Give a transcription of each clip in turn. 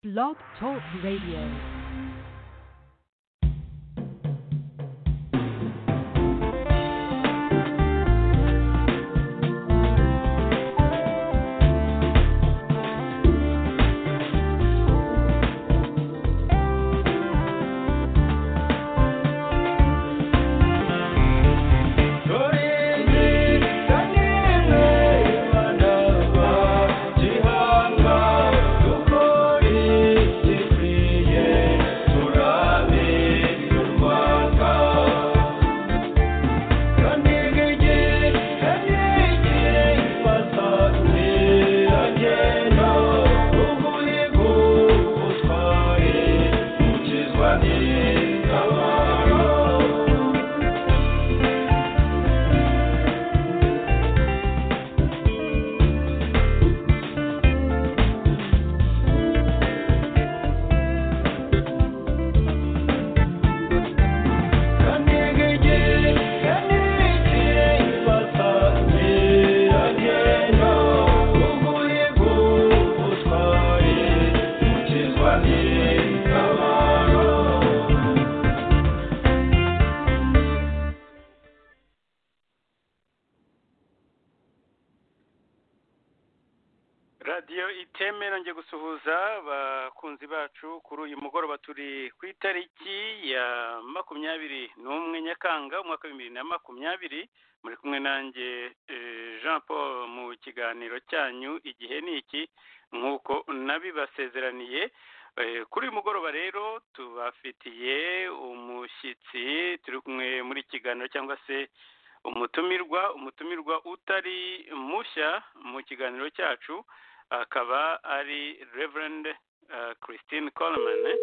Blog Talk Radio. radiyo itemewe nongeye gusuhuza abakunzi bacu kuri uyu mugoroba turi ku itariki ya makumyabiri n'umwe nyakanga umwaka w'ibihumbi bibiri na makumyabiri muri kumwe nanjye eh, jean paul mu kiganiro cyanyu igihe ni iki nk'uko nabibasezeraniye Eh, kuri uyu mugoroba rero tubafitiye umushyitsi turi kumwe muri iki kiganiro cyangwa se umutumirwa umutumirwa utari mushya mu kiganiro cyacu akaba ari reverend eh, christine coleman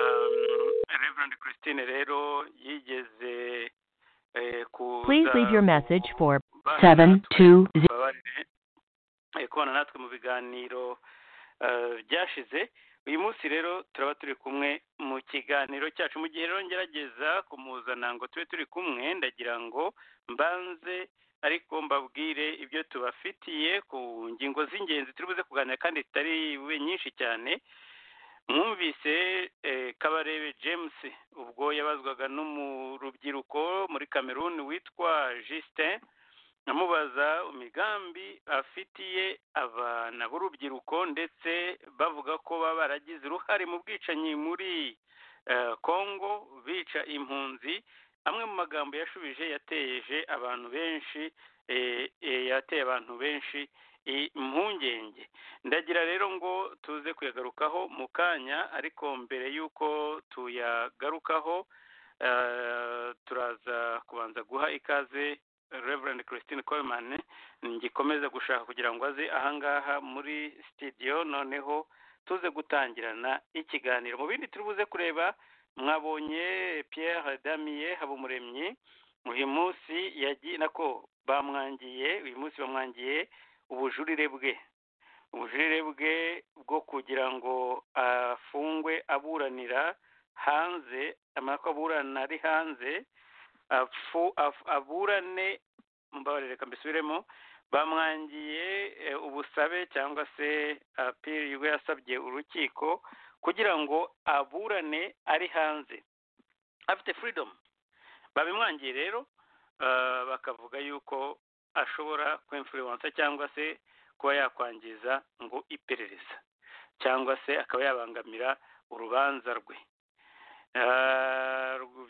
Um, reverend christine rero yigeze eh, kuza Please leave your message for kubana seven natwe. two zero. tubabarire eh, kubana natwe mu biganiro eh, byashize uyu munsi rero turaba turi kumwe mu kiganiro cyacu mu gihe rero ngerageza kumuzana ngo tube turi kumwe ndagira ngo mbanze ariko mbabwire ibyo tubafitiye ku ngingo z'ingenzi turi buze kuganira kandi zitari bube nyinshi cyane mwumvise eh, kabarebe james ubwo yabazwaga no mu rubyiruko muri cameroon witwa justin namubaza imigambi afitiye abana b'urubyiruko ndetse bavuga ko baba baragize uruhare mu bwicanyi muri eh, congo bica impunzi amwe mu magambo yashubije yateje abantu benshi eh, eh, yateye abantu benshi impungenge ndagira rero ngo tuze kuyagarukaho mu kanya ariko mbere y'uko tuyagarukaho eh, turaza kubanza guha ikaze Reverend Christine Coleman ngikomeza gushaka kugira ngo aze ahangaha muri studio noneho tuze gutangirana ikiganiro mu bindi turi buze kureba mwabonye Pierre Damier Habumuremyi uyu munsi yagiye nako bamwangiye uyu munsi bamwangiye ubujurire bwe ubujurire bwe bwo kugira ngo afungwe aburanira hanze amara ko aburana ari hanze afu af- aburane mbabarire reka mbisubiremo bamwangiye eh, ubusabe cyangwa se apiri ubwo yasabye urukiko kugira ngo aburane ari hanze afite freedom babimwangiye rero ah, bakavuga yuko ashobora kwemfuriwansa cyangwa se kuba yakwangiza ngo iperereza cyangwa se akaba yabangamira urubanza rwe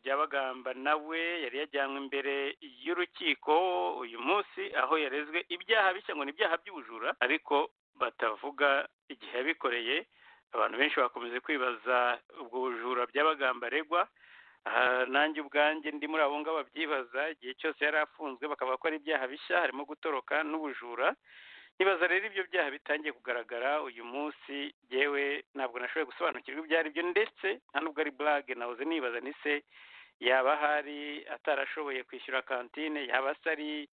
byabagamba nawe yari yajyanywe imbere y'urukiko uyu munsi aho yarezwe ibyaha bishya ngo ni ibyaha by'ubujura ariko batavuga igihe yabikoreye abantu benshi bakomeje kwibaza ubwo bujura byabagamba aregwa Ah, nanjye ubwanjye ndi muri abo ngabo babyibaza igihe cyose yari afunzwe bakavuga ko ari ibyaha bishya harimo gutoroka n'ubujura nibaza rero ibyo byaha bitangiye kugaragara uyu munsi yewe ntabwo nashoboye gusobanukirwa ibyo ari byo ndetse nta nubwo ari burage nahoze nibaza ni se yaba ahari atarashoboye kwishyura kantine yaba se ari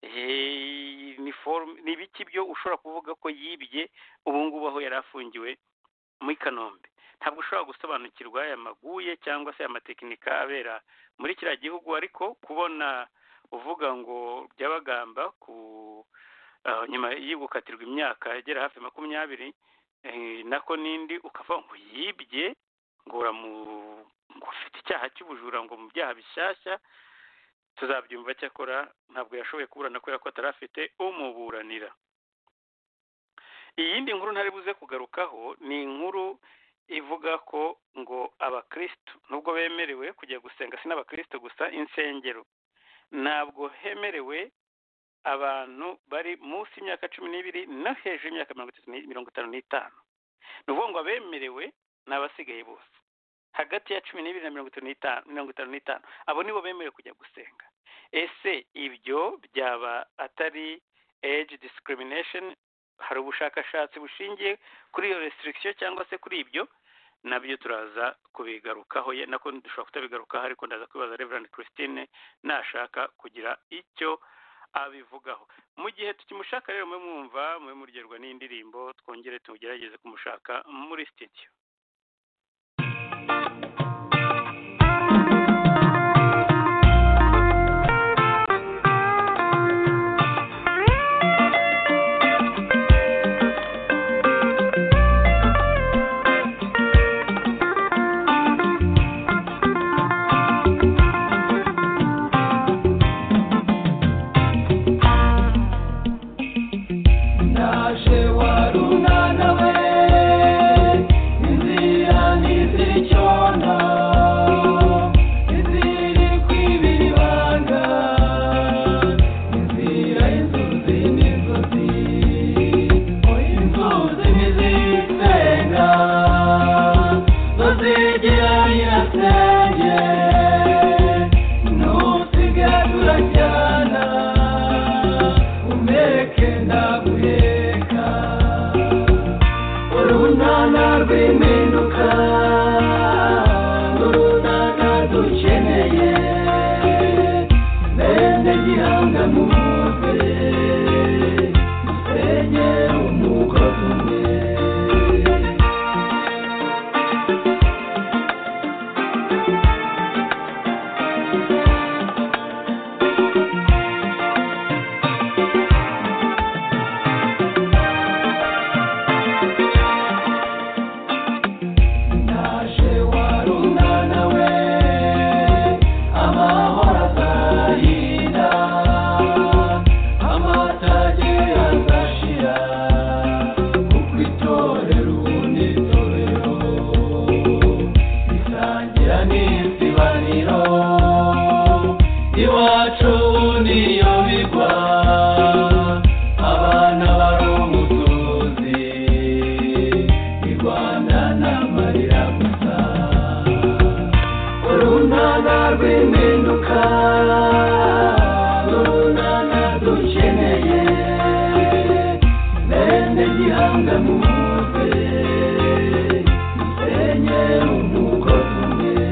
eh, ni forume ni ibiki byo ushobora kuvuga ko yibye ubu ngubu aho yari afungiwe muri kanombe ntabwo ushobora gusobanukirwa aya maguye cyangwa se aya matekinika abera muri kiriya gihugu ariko kubona uvuga ngo byabagamba ku ah, nyuma yo gukatirwa imyaka igera hafi makumyabiri eh, nako n'indi ukavuga ngo yibye ngo uramu- ngo afite icyaha cy'ubujura ngo mu byaha bishyashya tuzabyumva cyakora ntabwo yashoboye kuburana kubera ko atari afite umuburanira iyindi nkuru ntari buze kugarukaho ni inkuru ivuga ko ngo abakristo nubwo bemerewe kujya gusenga si n'abakristo gusa insengero ntabwo hemerewe abantu bari munsi y'imyaka cumi n'ibiri no hejuru y'imyaka mirongo itatu n'i- mirongo itanu n'itanu ni ukuvuga ngo abemerewe ni abasigaye bose hagati ya cumi n'ibiri na mirongo itanu n'itanu mirongo itanu n'itanu abo nibo bemerewe kujya gusenga ese ibyo byaba atari age discrimination hari ubushakashatsi bushingiye kuri iyo restriction cyangwa se kuri ibyo nabyo turaza kubigarukaho ye nako dushobora kutabigarukaho ariko ndaza kwibaza Reverend Christine nashaka kugira icyo abivugaho mu gihe tukimushaka rero mube mwumva mube muryoherwa n'indirimbo twongere tugerageze kumushaka muri studio Naje warunana we inzira ntizicyona iziri kw'ibibanga inzira inzuzi n'inzuzi inzuzi ntizisenga tuzigira nyirasenge ntusigaye turajyana umeke ndaguheka urunana rw'impinduka urunana dukeneye bene gihanga muze dusenye umukozi umwe Naje warunana we amahoro azahira amatage azashira kuko itorero ubundi itorero risangira n'isibaniro iwacu niyo bigwa abana bari umusozi rwanda n'amarira gusa urunana rw'impinduka urunana dukeneye bene gihanga muze dusenye umugozi umwe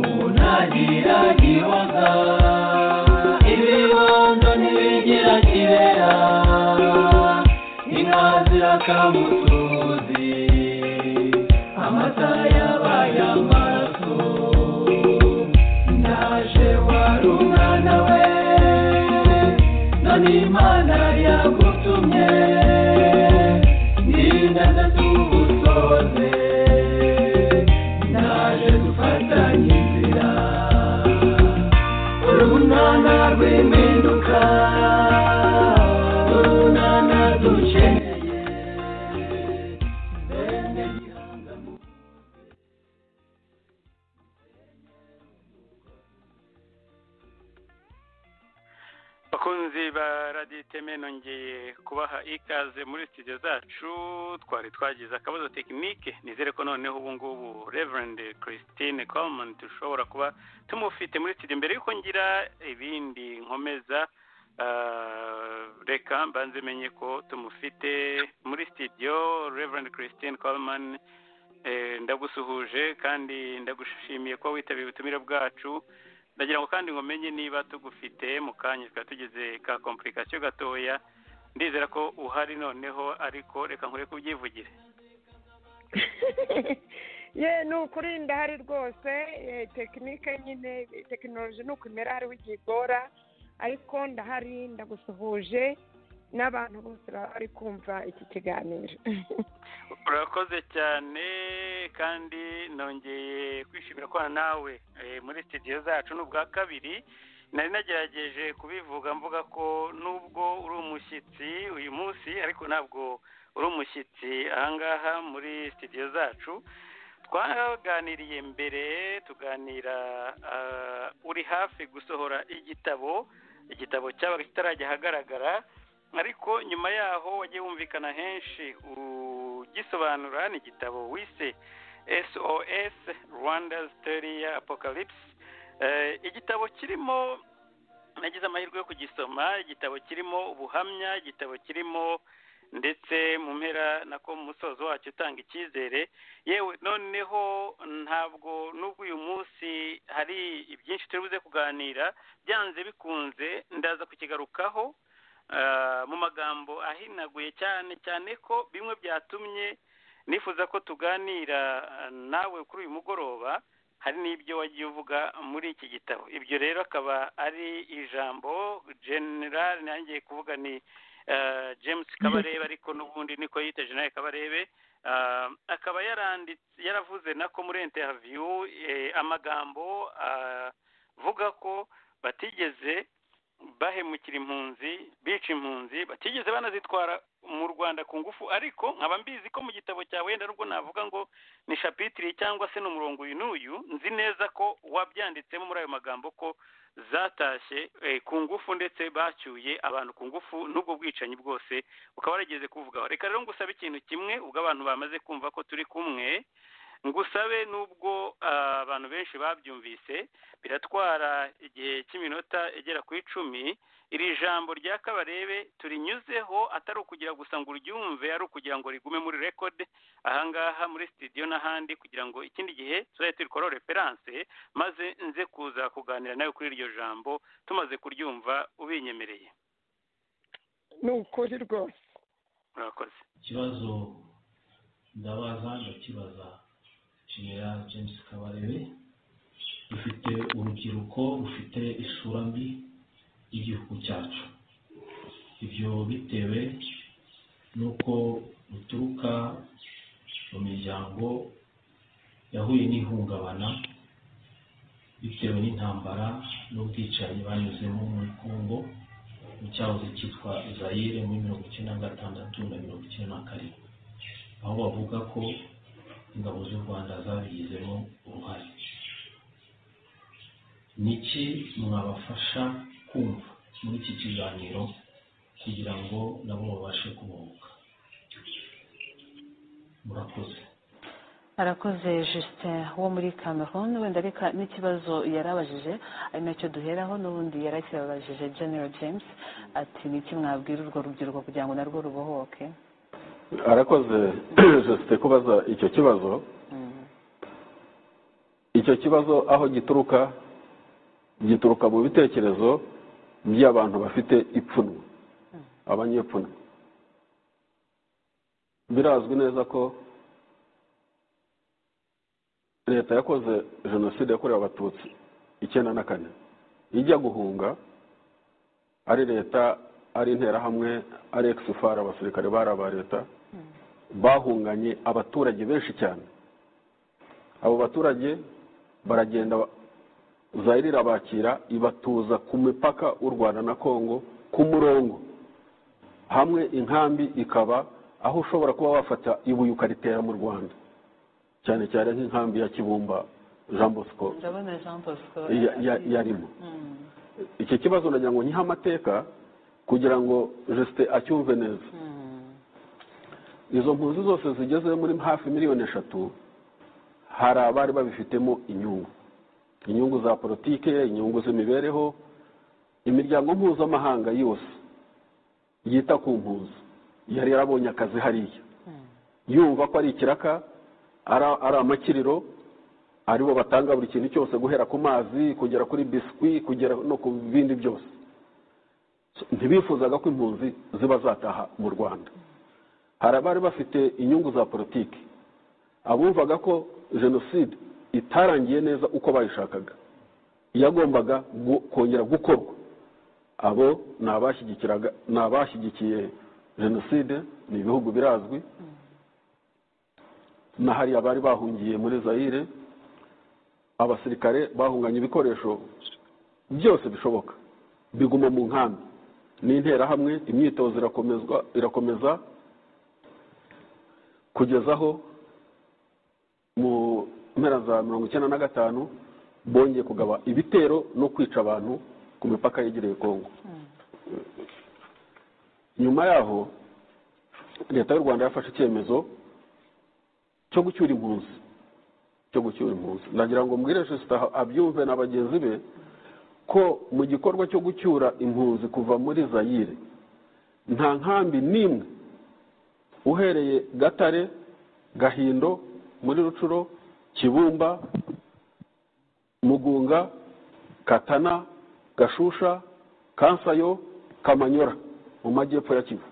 unagira gihoza ibibondo ntibigira kibera inka zirakamutuzi amata yabaye amaraso ndaje wari umwana we none imana yagutumye n'inganda z'ubusoze naje dufatanye inzira urunana rw'impinduka urunana dukeneye bene gihanga mu bakunzi ba radiyo iteme nongeye kubaha ikaze muri studio zacu twari twagize akabazo tekinike nizere ko noneho ubu ngubu reverend christine coleman dushobora kuba tumufite muri studio mbere y'uko ngira ibindi nkomeza ah, reka mbanze menye ko tumufite muri studio reverend christine coleman eh, ndagusuhuje kandi ndagushimiye ko witabiye ubutumire bwacu ndagira ngo kandi ngo menye niba tugufite mu kanya twari tugize ka komplikasiyo gatoya ndizera ko uhari noneho ariko reka nkure kubyivugire ye ni ukuri ndahari rwose eh, tekinike nyine tekinoloji ni uko imera hariho igihe igora ariko ndahari ndagusuhuje n'abantu bose baba bari kumva iki kiganiro urakoze cyane kandi nongeye kwishimira kubana nawe eh, muri sitidiyo zacu ni ubwa kabiri nari nagerageje kubivuga mvuga ko nubwo uri umushyitsi uyu munsi ariko ntabwo uri umushyitsi ahangaha muri sitidiyo zacu twaganiriye mbere tuganira ah, uri hafi gusohora igitabo igitabo cyabaga kitarajya ahagaragara ariko nyuma yaho wagiye wumvikana henshi ugisobanura ni igitabo wise sos rwanda's terrier apocalypse Eh, igitabo kirimo nagize amahirwe yo kugisoma igitabo kirimo ubuhamya igitabo kirimo ndetse mu mpera nako mu musozo wacyo utanga icyizere yewe noneho ntabwo nubwo uyu munsi hari ibyinshi turi buze kuganira byanze bikunze ndaza kukigarukaho eh, mu magambo ahinaguye cyane cyane ko bimwe byatumye nifuza ko tuganira eh, nawe kuri uyu mugoroba hari n'ibyo wagiye uvuga muri iki gitabo ibyo rero akaba ari ijambo general nangiye kuvuga ni eh, james kabarebe ariko n'ubundi niko yita general kabarebe Eh, akaba yaranditse yaravuze nako muri interview eh, amagambo ah, avuga ko batigeze bahemukira impunzi bica impunzi batigeze banazitwara mu rwanda ku ngufu ariko nkaba mbizi ko mu gitabo cyawe wenda nubwo navuga ngo ni shapitire cyangwa se ni umurongo uyu n'uyu nzi neza ko wabyanditsemo muri ayo magambo ko zatashye eh, ku ngufu ndetse bacyuye abantu ku ngufu n'ubwo bwicanyi bwose ukaba warigeze kuvugaho reka rero ngusabe ikintu kimwe ubwo abantu bamaze kumva ko turi kumwe ngusabe n'ubwo ah, abantu benshi babyumvise biratwara igihe cy'iminota igera ku icumi iri jambo rya kabarebe turinyuzeho atari ukugira gusa ngo uryumve ari ukugira ngo rigume muri rekode ahangaha muri sitidiyo n'ahandi kugira ngo ikindi gihe tuzajye turikora referanse maze nze kuza kuganira nawe kuri iryo jambo tumaze kuryumva ubinyemereye ni ukuri rwose murakoze ikibazo ndabaza ndakibaza general james kabarebe dufite urubyiruko rufite isura mbi y'igihugu cyacu ibyo bitewe n'uko ruturuka mu miryango yahuye n'ihungabana bitewe n'intambara n'ubwicanyi banyuzemo muri congo mu cyahoze cyitwa zayire muri mirongo icyenda na gatandatu na mirongo icyenda na karindwi aho bavuga ko ingabo z'u rwanda zabigizemo uruhare niki mwabafasha kumva muri iki kiganiro kugira ngo nabo babashe kubohoka murakoze arakoze justin wo muri cameroon wenda reka n'ikibazo yarabajije ari nacyo duheraho n'ubundi yarakibabajije general james ati ni iki mwabwira urwo rubyiruko kugira ngo narwo rubohoke arakoze josite kubaza icyo kibazo Mm. icyo kibazo aho gituruka gituruka mu bitekerezo by'abantu bafite ipfunwe abanyepfunwe birazwi neza ko leta yakoze jenoside yakorewe abatutsi icyenda na kane ijya guhunga ari leta ari interahamwe ari ekisifari abasirikare bari aba leta bahunganye abaturage benshi cyane abo baturage baragenda zayire irabakira ibatuza ku mipaka u rwanda na kongo ku murongo hamwe inkambi ikaba aho ushobora kuba wafata ibuye ukaritera mu rwanda cyane cyane nk'inkambi ya kibumba jean bosco ndabona jean bosco ya- ya- yarimo Mm. iki kibazo nagira ngo nyihe amateka kugira ngo jesite acyumve neza Mm. izo mpunzi zose zigeze muri hafi miliyoni eshatu hari abari babifitemo inyungu inyungu za politike inyungu z'imibereho imiryango mpuzamahanga yose yita ku mpunzi yari yarabonye akazi hariya Mm. yumva ko ari ikiraka ara- ari amakiriro aribo batanga buri kintu cyose guhera ku mazi kugera kuri biswi kugera no ku bindi byose ntibifuzaga ko impunzi ziba zataha mu rwanda hari abari bafite inyungu za politiki abumvaga ko jenoside itarangiye neza uko bayishakaga yagombaga gu- kongera gukorwa abo ni abashyigikiraga ni abashyigikiye jenoside ni ibihugu birazwi na hariya bari bahungiye muri zayire abasirikare bahunganye ibikoresho byose bishoboka biguma mu nkambi ni interahamwe imyitozo irakomezwa irakomeza kugeza aho mu mpera za mirongo icyenda na gatanu bongeye kugaba ibitero no kwica abantu ku mipaka yegereye kongo nyuma yaho leta y'u rwanda yafashe icyemezo cyo gucyura impunzi cyo gucyura impunzi ndagira ngo mbwire jisita abyumve na bagenzi be ko mu gikorwa cyo gucyura impunzi kuva muri zayire nta nkambi n'imwe uhereye gatare gahindo muri rucuro kibumba mugunga katana gashusha kansayo kamanyora mu majyepfo ya kivu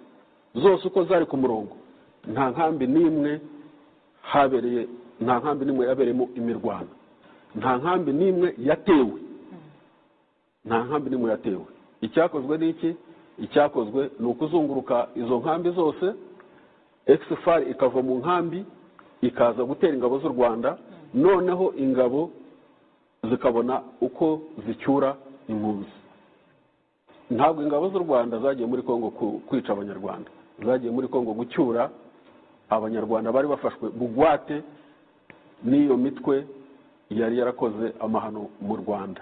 zose uko zari ku murongo nta nkambi n'imwe habereye nta nkambi n'imwe yabereyemo imirwano nta nkambi n'imwe yatewe nta nkambi n'imwe yatewe icyakozwe ni iki icyakozwe ni ukuzunguruka izo nkambi zose ekisifari ikava mu nkambi ikaza gutera ingabo z'u rwanda noneho ingabo zikabona uko zicyura impunzi ntabwo ingabo z'u rwanda zagiye muri kongo ku- kwica abanyarwanda zagiye muri kongo gucyura abanyarwanda bari bafashwe bugwate n'iyo mitwe yari yarakoze amahano mu rwanda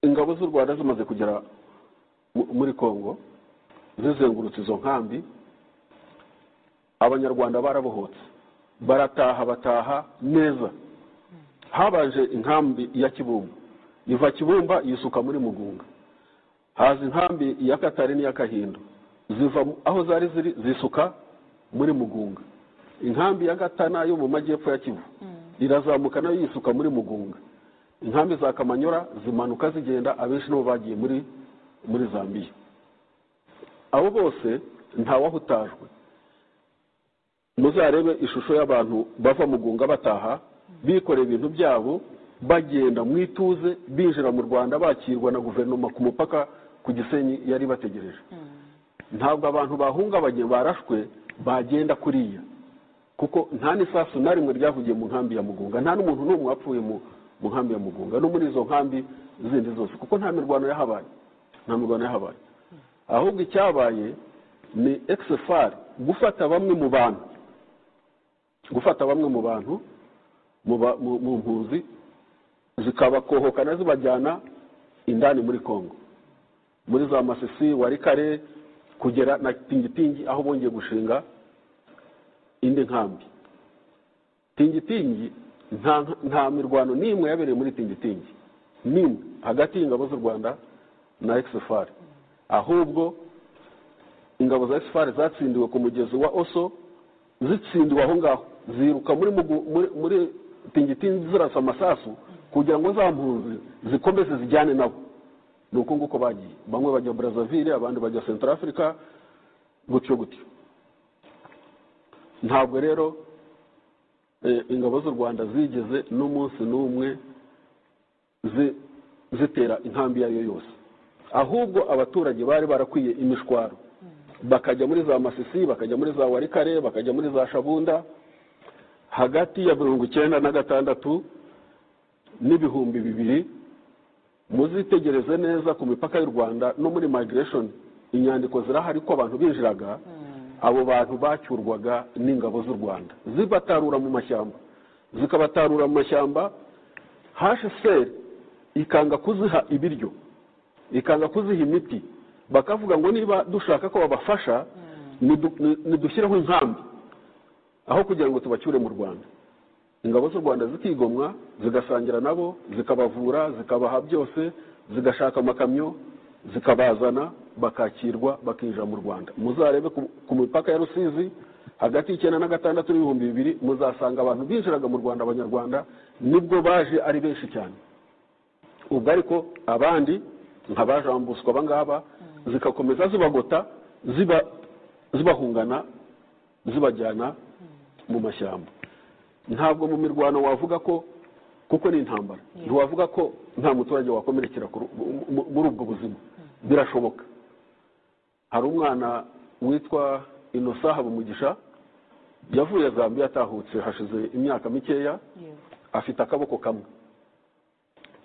ingabo z'u rwanda zimaze kugera mu- muri kongo zizengurutse izo nkambi abanyarwanda barabohotse barataha bataha neza habaje inkambi ya kibumba iva kibumba yisuka muri mugunga haza inkambi ya katari n'iya kahindo ziva mu- aho zari ziri zisuka muri mugunga inkambi ya gatana yo mu majyepfo ya kivu irazamuka nayo yisuka muri mugunga inkambi za kamanyora zimanuka zigenda abenshi nabo bagiye muri muri zambiya abo bose ntawahutajwe muzarebe ishusho y'abantu bava mu gunga bataha bikoreye ibintu byabo bagenda mu ituze binjira mu rwanda bakirwa na guverinoma ku mupaka ku gisenyi yari bategereje ntabwo abantu bahungabanye barashwe bagenda kuriya kuko nta n'isasu na rimwe ryavugiye mu nkambi ya mugunga nta n'umuntu n'umwe wapfuye mu mu nkambi ya mugunga no muri izo nkambi zindi zose kuko nta mirwano yahabaye nta mirwano yahabaye ahubwo icyabaye ni ekisefari gufata bamwe mu bantu gufata bamwe mu bantu mu ba- mu- mu mpunzi zikabakohokana zibajyana indani muri kongo muri za masisi warikare kugera na tingitingi aho bongeye gushinga indi nkambi tingitingi nta, nta mirwano n'imwe yabereye muri tingitingi n'imwe hagati y'ingabo z'u rwanda na exfar ahubwo ingabo za exfar zatsindiwe ku mugezi wa oso zitsindiwe aho ngaho ziruka muri mugu- muri, muri tingitingi zirasa amasasu kugira ngo za mpunzi zikomeze zijyane nabo ni uko nguko bagiye bamwe bajya brazaville abandi bajya central africa gutyo gutyo ntabwo rero eh, ingabo z'u rwanda zigeze n'umunsi n'umwe zi- zitera inkambi iyo ari yo yose ahubwo abaturage bari barakwiye imishwaro bakajya muri za masisi bakajya muri za warikare bakajya muri za shabunda hagati ya mirongo icyenda na gatandatu n'ibihumbi bibiri muzitegereze neza ku mipaka y'u rwanda no muri migration inyandiko zirahari ko abantu binjiraga abo bantu bacyurwaga n'ingabo z'u rwanda zibatarura mu mashyamba zikabatarura mu mashyamba hsr ikanga kuziha ibiryo ikanga kuziha imiti bakavuga ngo niba dushaka ko babafasha nidu- ni- nidushyireho inkambi aho kugira ngo tubacyure mu rwanda ingabo z'u rwanda zikigomwa zigasangira nabo zikabavura zikabaha byose zigashaka amakamyo zikabazana bakakirwa bakinjira mu rwanda muzarebe ku, ku mipaka ya rusizi hagati y'icyenda na gatandatu n'ibihumbi bibiri muzasanga abantu binjiraga mu rwanda abanyarwanda nibwo baje ari benshi cyane ubwo ariko abandi nk'abajambuswa abangaba zigakomeza zibagota ziba- zibahungana zibajyana mu mashyamba ntabwo mu mirwano wavuga ko kuko ni intambara ntiwavuga ko nta muturage wakomerekera kuru- mu- mu- muri ubwo buzima birashoboka hari umwana witwa inosa habumugisha yavuye zambia atahutse hashize imyaka mikeya yego afite akaboko kamwe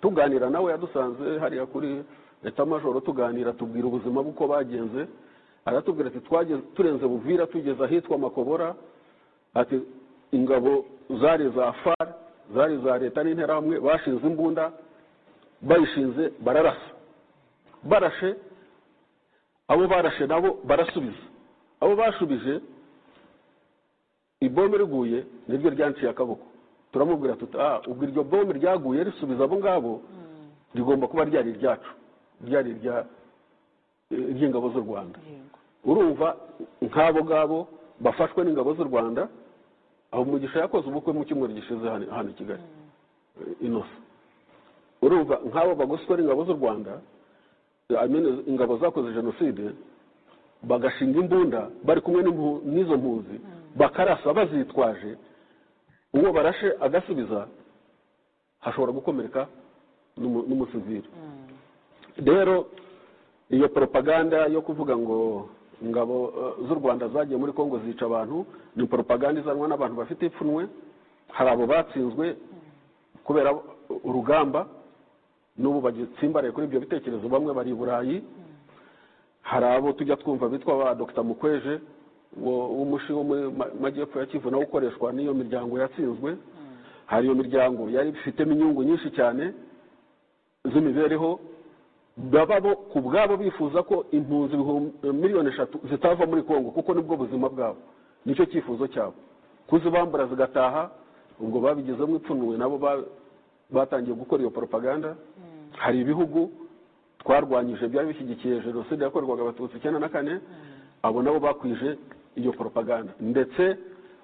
tuganira nawe yadusanze hariya kuri leta majoro tuganira tubwira ubuzima bw'uko bagenze aratubwira ati "Twageze- turenze buvira tugeze ahitwa makobora ati ingabo zari za far zari za leta n'interahamwe bashinze imbunda bayishinze bararasa barashe abo barashe nabo barasubiza abo bashubije ibombe riguye niryo ryanciye akaboko turamubwira tuti ah ubwo iryo bombe ryaguye risubiza abo ngabo rigomba kuba ryari iryacu ryari irya eh, iry'ingabo z'u rwanda yego urumva nk'abo ngabo bafashwe n'ingabo z'u rwanda aho umugisha yakoze ubukwe mu cyumweru gishize hano hano i kigali inosa urumva nk'abo bagoswe n'ingabo z'u rwanda I mean, ingabo zakoze jenoside bagashinga imbunda bari kumwe n'impu- n'izo mpunzi bakarasa bazitwaje uwo barashe agasubiza hashobora gukomereka n'umu- n'umusivili rero iyo propaganda yo kuvuga ngo ingabo eh, z'u rwanda zagiye muri congo zica abantu ni propaganda izanwa n'abantu bafite ipfunwe hari abo batsinzwe kubera urugamba n'ubu bagitsimbaraye kuri ibyo bitekerezo bamwe bari i burayi hari abo tujya twumva bitwa ba dr mukweje wo- w'umushi wo muri Ma- majyepfo ya kivu nawe ukoreshwa n'iyo miryango yatsinzwe hari iyo miryango yari ifitemo inyungu nyinshi cyane z'imibereho baba bo ku bwabo bifuza ko impunzi ibihumbi- miliyoni eshatu zitava muri kongo kuko nibwo buzima bwabo nicyo cyifuzo cyabo kuzibambura zigataha ubwo babigizemo ipfunwe nabo ba- batangiye gukora iyo propaganda hari ibihugu twarwanyije byari bishyigikiye jenoside yakorwaga abatutsi icyenda na kane abo nabo bakwije iyo propaganda ndetse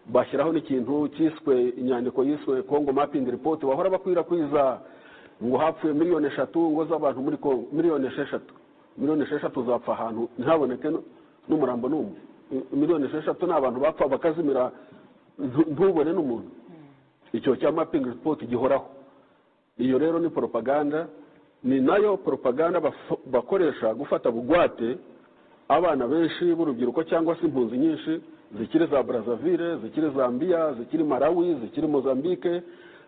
bashyiraho n'ikintu cyiswe inyandiko yiswe congo mapping report bahora bakwirakwiza ngo hapfuye miliyoni eshatu ngo z'abantu muri congo miliyoni esheshatu miliyoni esheshatu zapfa ahantu ntihaboneke n- n'umurambo n'umwe miliyoni esheshatu ni abantu bapfa bakazimira ntu- ntubone n'umuntu icyo cya mapping report gihoraho iyo rero ni propaganda ni nayo propaganda bafo- bakoresha gufata bugwate abana benshi b'urubyiruko cyangwa se impunzi nyinshi zikiri za brazzaville zikiri zambia zikiri malawi zikiri mozambique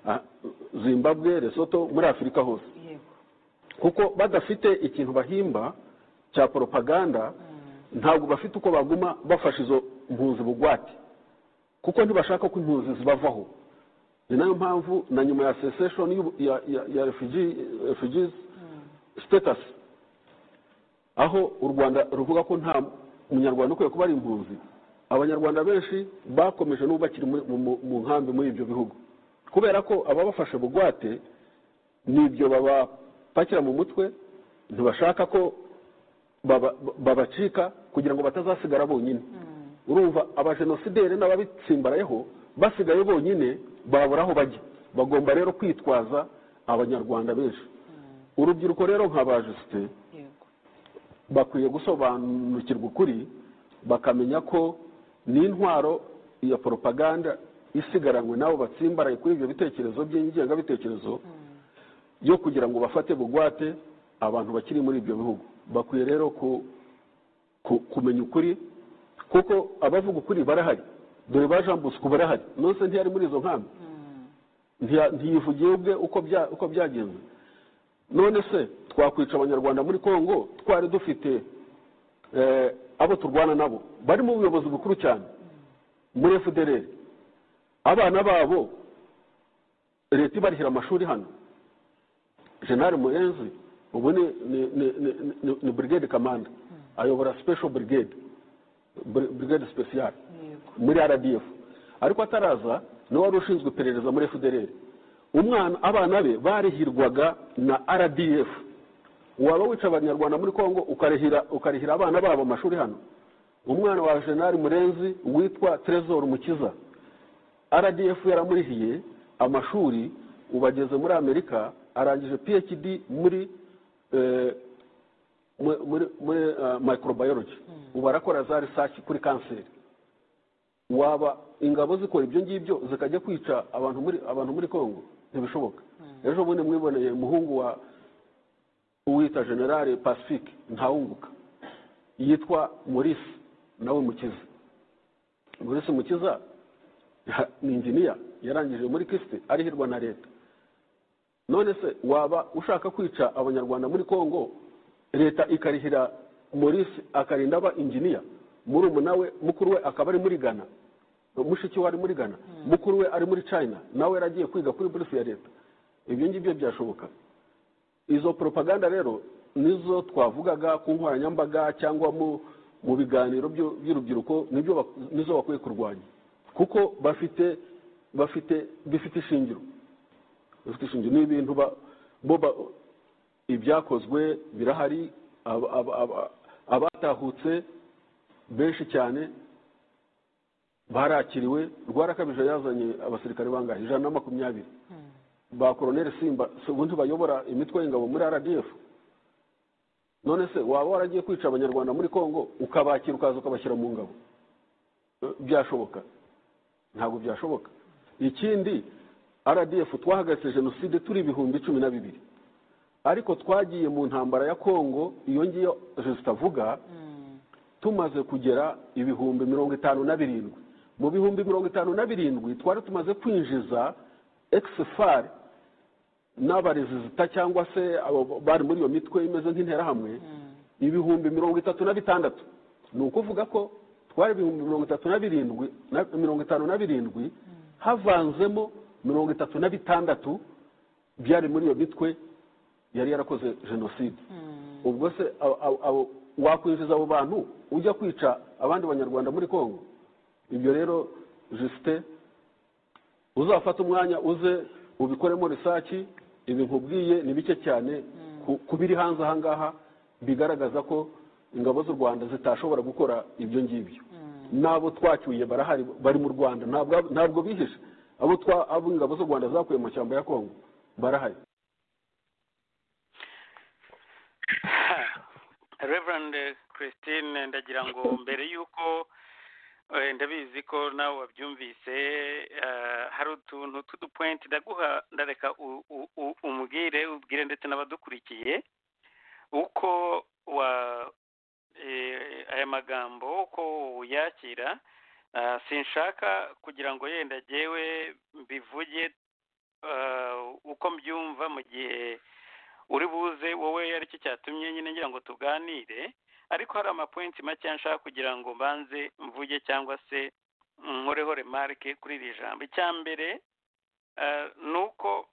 ah, zimbabwe lesotho muri afurika hose yego kuko badafite ikintu bahimba cya propaganda ntabwo bafite uko baguma bafasha izo mpunzi bugwate kuko ntibashaka ko impunzi zibavaho ni nayo mpamvu na nyuma ya cessation y'ubu- ya, ya, ya refugee- refugees status aho u rwanda ruvuga ko nta munyarwanda ukwiye kuba ari impunzi abanyarwanda benshi bakomeje n'ubu bakiri mu- mu- mu nkambi muri ibyo bihugu kubera ko ababafashe bugwate n'ibyo babapakira mu mutwe ntibashaka ko baba- babacika kugira ngo batazasigara bonyine urumva abajenosideri n'ababitsimbarayeho basigaye bonyine babura aho bajya bagomba rero kwitwaza abanyarwanda benshi urubyiruko rero nka bajisite yego bakwiye gusobanukirwa ukuri bakamenya ko n'intwaro ya propaganda isigaranywe n'abo batsimbaraye kuri ibyo bitekerezo by'ingengabitekerezo yo kugira ngo bafate bugwate abantu bakiri muri ibyo bihugu bakwiye rero ku- ku- kumenya ukuri kuko abavuga ukuri barahari dore ba jean bosco barahari nonse ntiyari muri izo nkambi Ntiya- ntiyivugiye ubwe uko bya- uko byagenze none se twakwica abanyarwanda muri congo twari dufite eh, abo turwana nabo bari mu buyobozi bukuru cyane muri fdr abana babo leta ibarihira amashuri hano general murenzi ubu ni, ni, ni, ni, ni, ni brigade kamanda ayobora special brigade bri- brigade special yego muri rdf ariko ataraza niwe wari ushinzwe iperereza muri fdr umwana abana be barihirwaga na rdf waba wica abanyarwanda muri congo ukarihira ukarihira abana babo amashuri hano umwana wa jenari murenzi witwa trezor mukiza rdf yaramurihiye amashuri ubageze muri amerika arangije phd muri eh, mu- muri muri eh, microbiology ubu arakora za research kuri kanseri waba ingabo zikora ibyo ngibyo zikajya kwica abantu muri abantu muri congo ntibishoboka ejo bundi mwiboneye umuhungu wa uwita generale pacifique ntawunguka yitwa maurice nawe mukiza maurice mukiza ha- ni inginiya yarangije muri kisite arihirwa na leta none se waba ushaka kwica abanyarwanda muri congo leta ikarihira maurice akarinda aba inginiya muri umu nawe mukuru we akaba ari muri ghana mushiki we ari muri ghana mukuru we ari muri china nawe yaragiye kwiga kuri buruse ya leta ibyo ngibyo byashoboka izo propaganda rero nizo twavugaga ku nkoranyambaga cyangwa mu mu biganiro byo- by'urubyiruko nibyo bak- nizo bakwiye kurwanya kuko bafite bafite bifite ishingiro bifite ishingiro ni ibintu ba- bo ba- ibyakozwe birahari aba- aba- aba- abatahutse benshi cyane barakiriwe rwarakabije yazanye abasirikare bangahe ijana na makumyabiri ba koroneli simba si ubundi bayobora imitwe y'ingabo muri rdf none se waba waragiye kwica abanyarwanda muri congo ukabakira ukaza ukabashyira mu ngabo Eh, byashoboka ntabwo byashoboka ikindi rdf twahagaritse jenoside turi ibihumbi cumi na bibiri ariko twagiye mu ntambara ya congo iyo ngiyo jesita avuga tumaze kugera ibihumbi mirongo itanu na birindwi mu bihumbi mirongo itanu na birindwi twari tumaze kwinjiza exfar n'abarezida cyangwa se abo bari muri iyo mitwe imeze nk'interahamwe ibihumbi mirongo itatu na bitandatu ni ukuvuga ko twari ibihumbi mirongo itatu na birindwi na- mirongo itanu na birindwi havanzemo mirongo itatu na bitandatu byari muri iyo mitwe yari yarakoze jenoside ubwo se abo- abo- abo- wakwinjiza abo bantu ujya kwica abandi banyarwanda muri congo ibyo rero jisite uzafate umwanya uze ubikoremo risaki ibi nkubwiye ni bike cyane ku- ku biri hanze aha ngaha bigaragaza ko ingabo z'u rwanda zitashobora gukora ibyo ngibyo n'abo twacyuye barahari bari mu rwanda ntabwo ntabwo bihishe abo twa- abo ingabo z'u rwanda zakuye mu mashyamba ya kongo barahari Reverend Christine ndagira ngo mbere y'uko eh, ndabizi ko nawe wabyumvise eh, hari utuntu tw'udupointi ndaguha ndareka u- u- u- umubwire ubwire ndetse n'abadukurikiye uko wa eh, aya magambo uko uyakira Ah, sinshaka kugira ngo yenda jyewe mbivuge ah, uko mbyumva mu gihe uri buze wowe ari cyo cyatumye nyine ngira ngo tuganire ariko hari amapointi make nshaka kugira ngo mbanze mvuge cyangwa se nkoreho remarike kuri iri jambo icya mbere eh, ni uko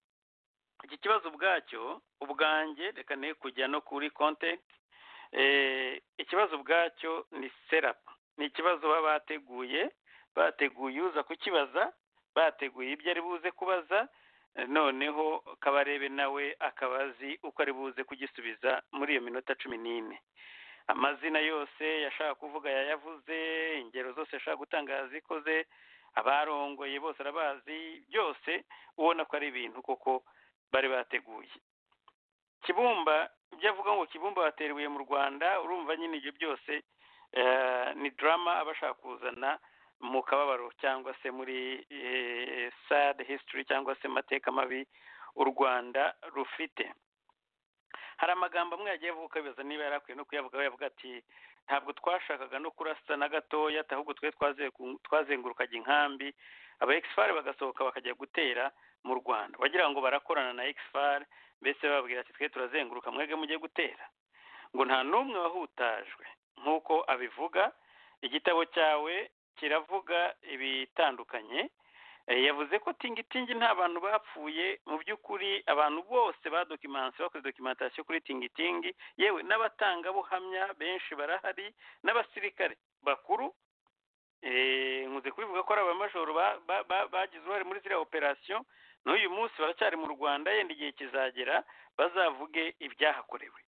iki kibazo ubwacyo ubwanjye reka ne kujya no kuri content eh, ikibazo ubwacyo ni serapa ni ikibazo baba bateguye bateguye uza kukibaza bateguye ibyo ari buze kubaza noneho kabarebe nawe akaba azi uko ari buze kugisubiza muri iyo minota cumi n'ine amazina yose yashaka kuvuga yayavuze ingero zose yashaka gutanga yazikoze abarongoye bose arabazi byose ubona ko ari ibintu koko bari bateguye kibumba ibyo avuga ngo kibumba wateruye mu rwanda urumva nyine ibyo byose eh, ni drama aba ashaka kuzana mu kababaro cyangwa se muri eh, sad history cyangwa se amateka mabi u rwanda rufite hari amagambo amwe yagiye avuga bibaza niba yari akwiye no kuyavuga we yavuga ati ntabwo twashakaga no kurasa na gatoya ahubwo twe twaze- twazengurukaga inkambi aba exfar bagasohoka bakajya gutera mu rwanda bagira ngo barakorana na exfar mbese bababwira ati twe turazenguruka mwebwe mujye gutera ngo nta n'umwe wahutajwe nk'uko abivuga igitabo cyawe kiravuga ibitandukanye Eh, yavuze ko tingitingi nta bantu bapfuye mu by'ukuri abantu bose badokimanse bakoze dokimentasiyo kuri tingitingi yewe n'abatangabuhamya benshi barahari n'abasirikare bakuru eh, nkunze kubivuga ko ari abamajoro ba- ba- ba- bagize uruhare muri ziriya operasiyo n'uyu munsi baracyari mu rwanda yenda igihe kizagera bazavuge ibyahakorewe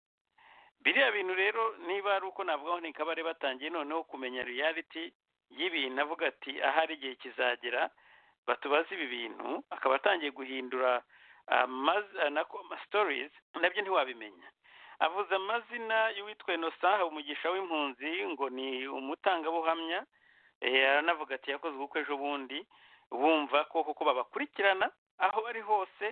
biriya bintu rero niba ari uko navugaho ni kabare batangiye noneho kumenya reality y'ibintu avuga ati ahari igihe kizagera batubaze ibi bintu akaba atangiye guhindura amazi na sitorizi nabyo ntiwabimenya avuze amazina y'uwitwa inosa umugisha w'impunzi ngo ni umutangabuhamya eh, aranavuga ati yakoze ubukwe ejo bundi bumva ko kuko babakurikirana aho bari hose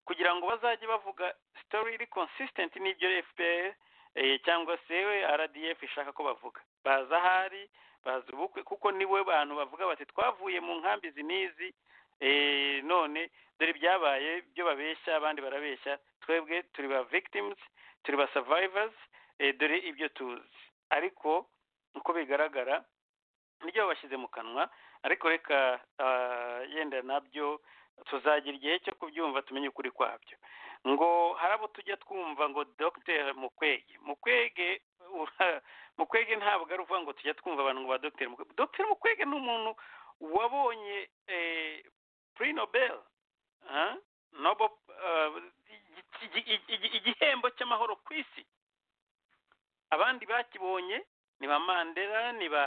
kugira ngo bazajye bavuga sitori iri konsisitenti n'ibyo fpr eh, cyangwa se rdf ishaka ko bavuga baza ahari baza ubukwe kuko nibo bantu bavuga bati twavuye mu nkambi izi n'izi eh, none dore ibyabaye byo babeshya abandi barabeshya twebwe turi ba victims turi ba survivors eh, dore ibyo tuzi ariko uko bigaragara nibyo babashyize mu kanwa ariko reka ah, yenda nabyo tuzagira igihe cyo kubyumva tumenye ukuri kwabyo ngo hari abo tujya twumva ngo dr mukwege mukwege ura- mukwege ntabwo ari uvuga ngo tujya twumva abantu ngo ba dr mukwege dr mukwege ni umuntu wabonye eh, prix nobel ah, nobo ah, igi- igi- igi- igihembo cy'amahoro ku isi abandi bakibonye ni ba mandela ni ba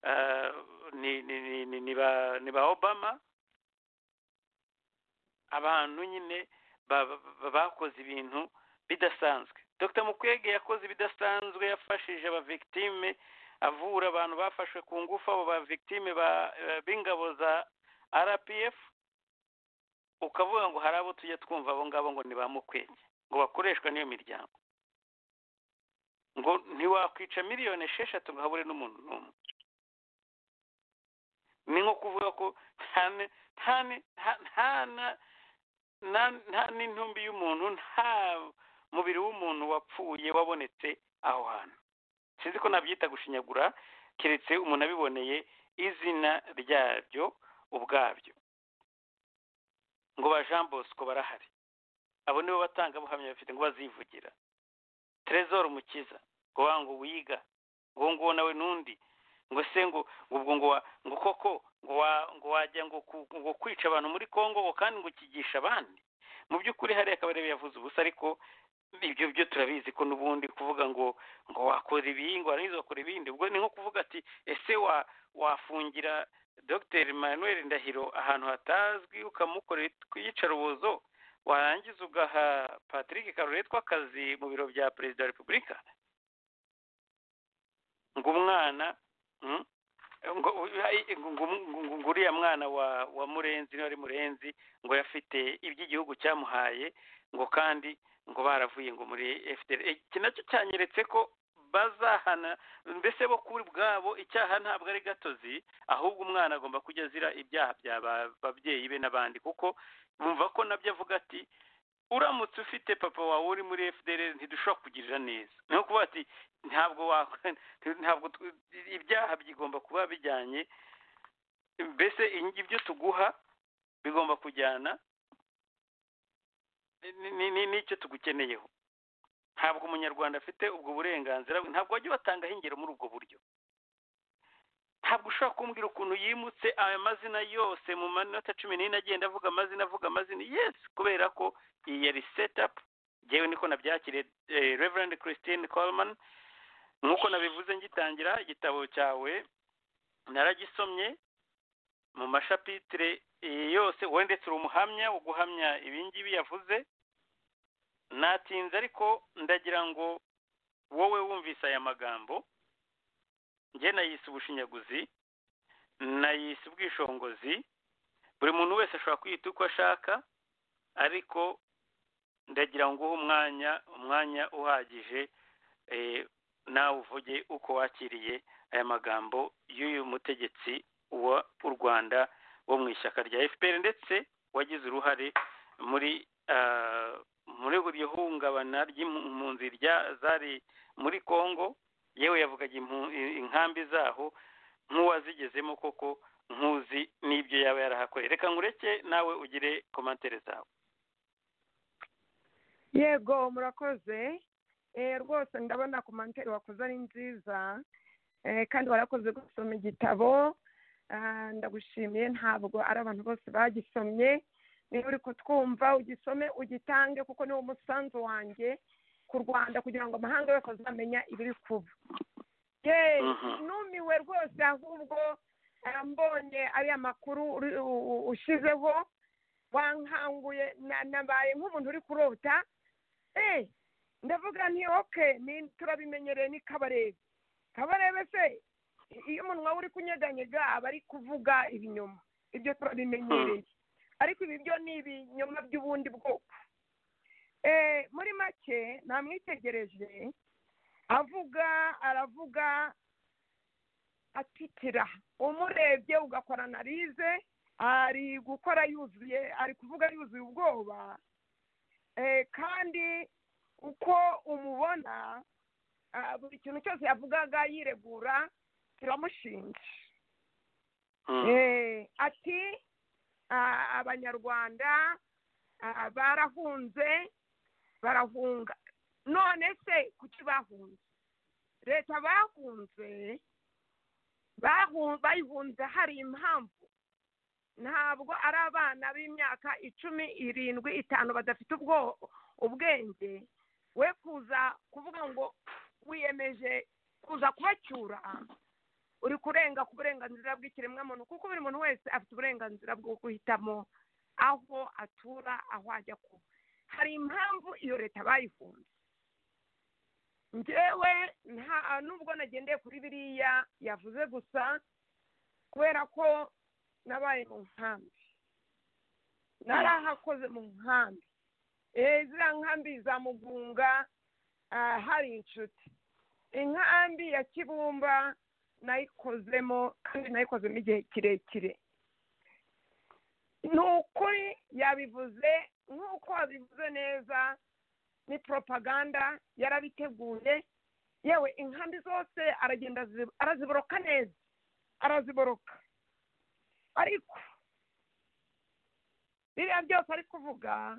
ah, ni ni ni ni- ni ba ni ba obama abantu nyine ba- ba- bakoze ibintu bidasanzwe dr mukwege yakoze ibidasanzwe yafashije abavictime avura abantu bafashwe ku ngufu abo bavictime ba- eh, b'ingabo za rpf ukavuga ngo hari abo tujya twumva abo ngabo ngo ni ba mukwege ngo bakoreshwa n'iyo miryango ngo ntiwakwica miliyoni esheshatu ngo habure n'umuntu n'umwe ni nko kuvuga ko nta ne- nta ne- nta- nta na- na- nta n'intumbi y'umuntu nta mubiri w'umuntu wapfuye wabonetse aho hantu sinzi ko nabyita gushinyagura keretse umuntu abiboneye izina ryabyo ubwabyo ngo ba jean bosco barahari abo nibo batangabuhamya bafite ngo bazivugira trezor mukiza ngo wa ngo wiga ngo nguwo nawe n'undi ngo se ngo ngo ubwo ngo wa- ngo koko ngo wa- ngo wajya ngo ku- ngo kwica abantu muri congo ngo kandi ngo ukigisha abandi mu by'ukuri hariya akabarebe yavuze ubusa ariko ibyo byo turabizi ko n'ubundi kuvuga ngo ngo wakora ibi ngo warangiza wakora ibindi ubwo ni nko kuvuga ati ese wa wafungira dr manuel ndahiro ahantu hatazwi ukamukorera iyicarubozo warangiza ugaha patrick karuretwa akazi mu biro bya perezida wa repubulika ngo umwana mm, ngo ay- ngo- ngo- ngo- ngo uriya mwana wa wa murenzi niwe ari murenzi ngo yafite iby'igihugu cyamuhaye ngo kandi ngo baravuye ngo muri fdr Eh, iki nacyo cyanyeretse ko bazahana mbese bo kuri bwabo icyaha ntabwo ari gatozi ahubwo umwana agomba kujya azira ibyaha bya ba- babyeyi be n'abandi kuko bumva ko nabyo avuga ati uramutse ufite papa wawe uri muri fdr ntidushobora kugirira neza ni nko kuvuga ati ntabwo wakora ntabwo tw- ibyaha bigomba kuba bijyanye mbese ingi- ibyo tuguha bigomba kujyana ni- ni- ni- n'icyo tugukeneyeho ntabwo umunyarwanda afite ubwo burenganzira ntabwo wajya ubatangaho ingero muri ubwo buryo ntabwo ushobora kumbwira ukuntu yimutse aya mazina yose mu manota cumi n'ine agenda avuga amazina avuga amazina yesi kubera ko iyi yari setapu ngewe niko nabyakiriye eh, reverend christine coleman nk'uko nabivuze ngitangira igitabo cyawe naragisomye mu mashapitire eh, yose wendetse uri umuhamya wo guhamya ibingibi yavuze natinze ariko ndagira ngo wowe wumvise aya magambo njye nayise ubushinyaguzi nayise ubwishongozi buri muntu wese ashobora kwiyita uko ashaka ariko ndagira ngo uhe umwanya umwanya uhagije eh, nawe uvuge uko wakiriye aya magambo y'uyu mutegetsi wa w'u rwanda wo mu ishyaka rya fpr ndetse wagize uruhare muri ah, muri buri hungabana ry'impunzi rya- zari muri congo yewe yavugaga impu- inkambi zaho nk'uwazigezemo koko nkuzi n'ibyo yaba yarahakoreye reka ngureke nawe ugire komantere zawe yego murakoze Eh, rwose ndabona komantere wakoze ari nziza Eh, kandi warakoze gusoma igitabo Ah, ndagushimiye ntabwo ari abantu bose bagisomye niba uri kutwumva ugisome ugitange kuko ni wo musanzu wanjye ku rwanda kugira ngo amahanga yose azamenya ibiri kuba Yeee, Mhm. numiwe rwose ahubwo ah, mbonye ariya makuru uri- u- u- ushyizeho wankanguye na- nabaye nk'umuntu uri kurota eh ndavuga nti oke ni- turabimenyereye ni kabarebe kabarebe se iyo umunwa we uri kunyeganyega aba ari kuvuga ibinyoma ibyo turabimenyereye ariko ibi byo ni ibinyoma by'ubundi bwoko Eh, muri make namwitegereje avuga aravuga atitira umurebye ugakora analize ari gukora yuzuye ari kuvuga yuzuye ubwoba Eh, kandi uko umubona ah, buri kintu cyose yavugaga yiregura kiramushinja Eh, ati ah, abanyarwanda ah, barahunze barahunga none se kuki bahunze leta bahunze bahu- bayihunze hari impamvu ntabwo ari abana b'imyaka icumi irindwi itanu badafite ubwo ubwenge we kuza kuvuga ngo wiyemeje kuza kubacyura uri kurenga ku burenganzira bw'ikiremwamuntu kuko buri muntu wese afite uburenganzira bwo guhitamo aho atura aho ajya kuba hari impamvu iyo leta bayifunze njyewe nta nubwo nagendeye kuri biriya yavuze gusa kubera ko nabaye mu nkambi narahakoze mu nkambi Eh, ziriya nkambi za mugunga ah, hari inshuti inkambi ya kibumba nayikozemo kandi nayikozemo igihe kirekire ni ukuri yabivuze nk'uko wabivuze neza ni propaganda yarabiteguye yewe inkambi zose aragenda azi- araziboroka neza araziboroka ariko biriya byose ari kuvuga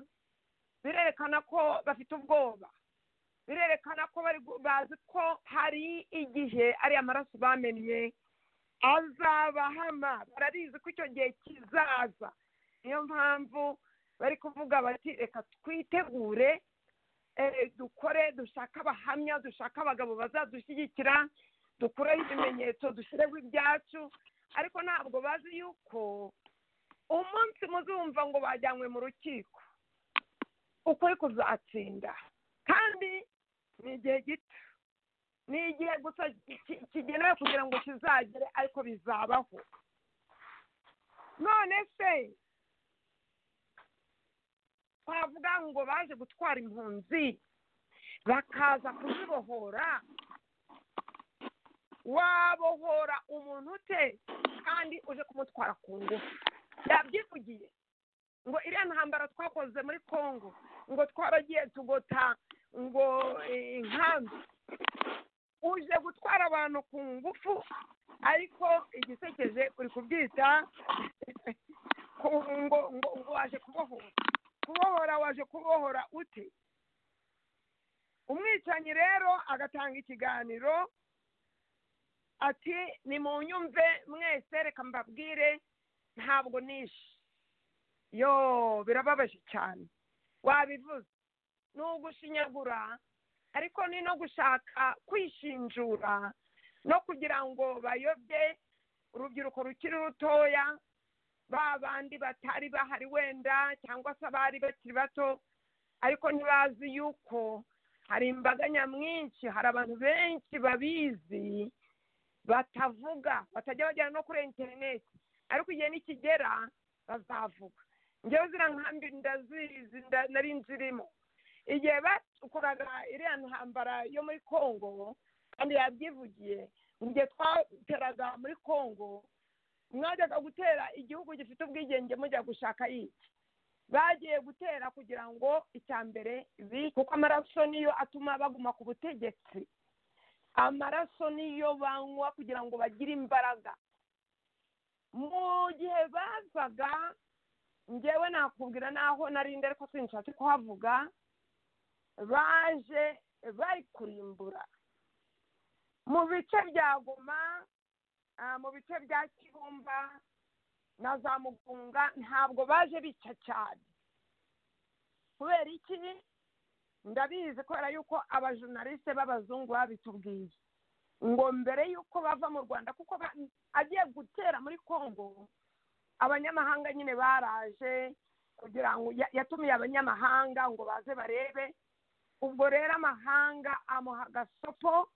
birerekana ko bafite ubwoba birerekana ko bari gu- bazi ko hari igihe ariya maraso bamennye azabahama barabizi ko icyo gihe kizaza niyo mpamvu bari kuvuga bati reka twitegure eh, dukore dushake abahamya dushake abagabo bazadushyigikira dukureho ibimenyetso dushyireho ibyacu ariko ntabwo bazi yuko umunsi muzumva ngo bajyanywe mu rukiko ukuri kuzatsinda kandi ni igihe gito ni igihe gusa ki- ki- kigenewe kugira ngo kizagere ariko bizabaho none se twavuga ngo baje gutwara impunzi bakaza kuzibohora wabohora umuntu ute kandi uje kumutwara ku ngufu yabyivugiye ngo iriya ntambara twakoze muri congo ngo twaragiye tugota ngo eh, inkambi uje gutwara abantu ku ngufu ariko igisekeje uri kubyita ku- ngo ngo ngo waje kubohora kubohora waje kubohora ute umwicanyi rero agatanga ikiganiro ati ni mu nyumve mwese reka mbabwire ntabwo nishe yo birababaje cyane wabivuze ni ugushinyagura ariko ni no gushaka kwishinjura no kugira ngo bayobye urubyiruko rukiri rutoya ba bandi batari bahari wenda cyangwa se abari bakiri bato ariko ntibazi yuko hari imbaga nyamwinshi hari abantu benshi babizi batavuga batajya bagera no kuri interineti ariko igihe nikigera bazavuga njyewe ziriya nkambi ndazizi nda- nari nzirimo igihe bakoraga iriya ntambara yo muri congo kandi yabyivugiye mu gihe twateraga muri congo mwajyaga gutera igihugu gifite ubwigenge mujya gushaka iki bagiye gutera kugira ngo icya mbere bi- kuko amaraso niyo atuma baguma ku butegetsi amaraso niyo banywa kugira ngo bagire imbaraga mu gihe bazaga njyewe nakubwira n'aho narinde ariko sinshatse kuhavuga baje bari kurimbura mu bice bya goma ah, mu bice bya kibumba na za mugunga ntabwo baje bica cyane kubera iki ndabizi kubera yuko abajonaliste b'abazungu babitubwiye ngo mbere y'uko bava mu rwanda kuko ba- agiye gutera muri congo abanyamahanga nyine baraje kugira ngo ya- yatumiye abanyamahanga ngo baze barebe ubwo rero amahanga amuha agasopo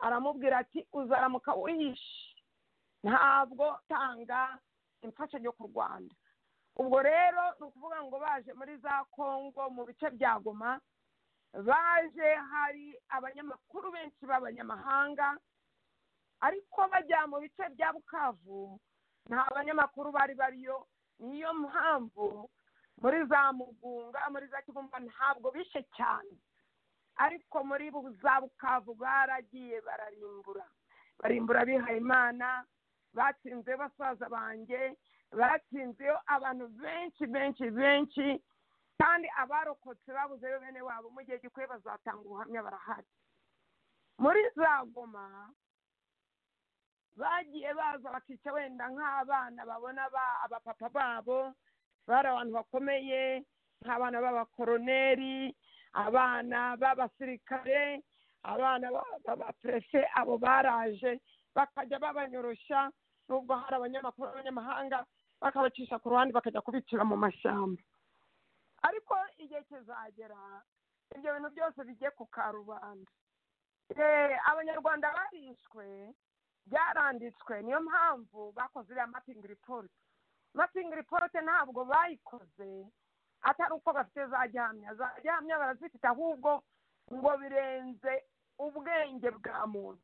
aramubwira ati uzaramuka wihishe ntabwo tanga imfashanyo ku rwanda ubwo rero ni ukuvuga ngo baje muri za kongo mu bice bya goma baje hari abanyamakuru benshi b'abanyamahanga ariko bajya mu bice bya bukavu nta banyamakuru bari bariyo niyo mpamvu muri za mugunga muri za kibumba ntabwo bishe cyane ariko muri bu- za bukavu baragiye bararimbura barimbura bihaye imana batsinze basaza banjye batsinzeyo abantu benshi benshi benshi kandi abarokotse babuzeyo bene wabo mu gihe gikwiye bazatanga ubuhamya barahari muri za goma bagiye baza bakica wenda nk'abana babona ba- abapapa babo bari abantu bakomeye nk'abana b'abakoroneri abana b'abasirikare abana ba- b'abaperefe abo baraje bakajya babanyoroshya nubwo hari abanyamakuru b'abanyamahanga bakabacisha ku ruhande bakajya kubicira mu mashyamba ariko igihe kizagera ibyo bintu byose bigiye ku karubanda Eh, abanyarwanda barishwe byaranditswe niyo mpamvu bakoze iriya mapingi ripoti mapingi ripoti ntabwo bayikoze atari uko bafite za gihamya za gihamya barazifite ahubwo ngo birenze ubwenge bwa muntu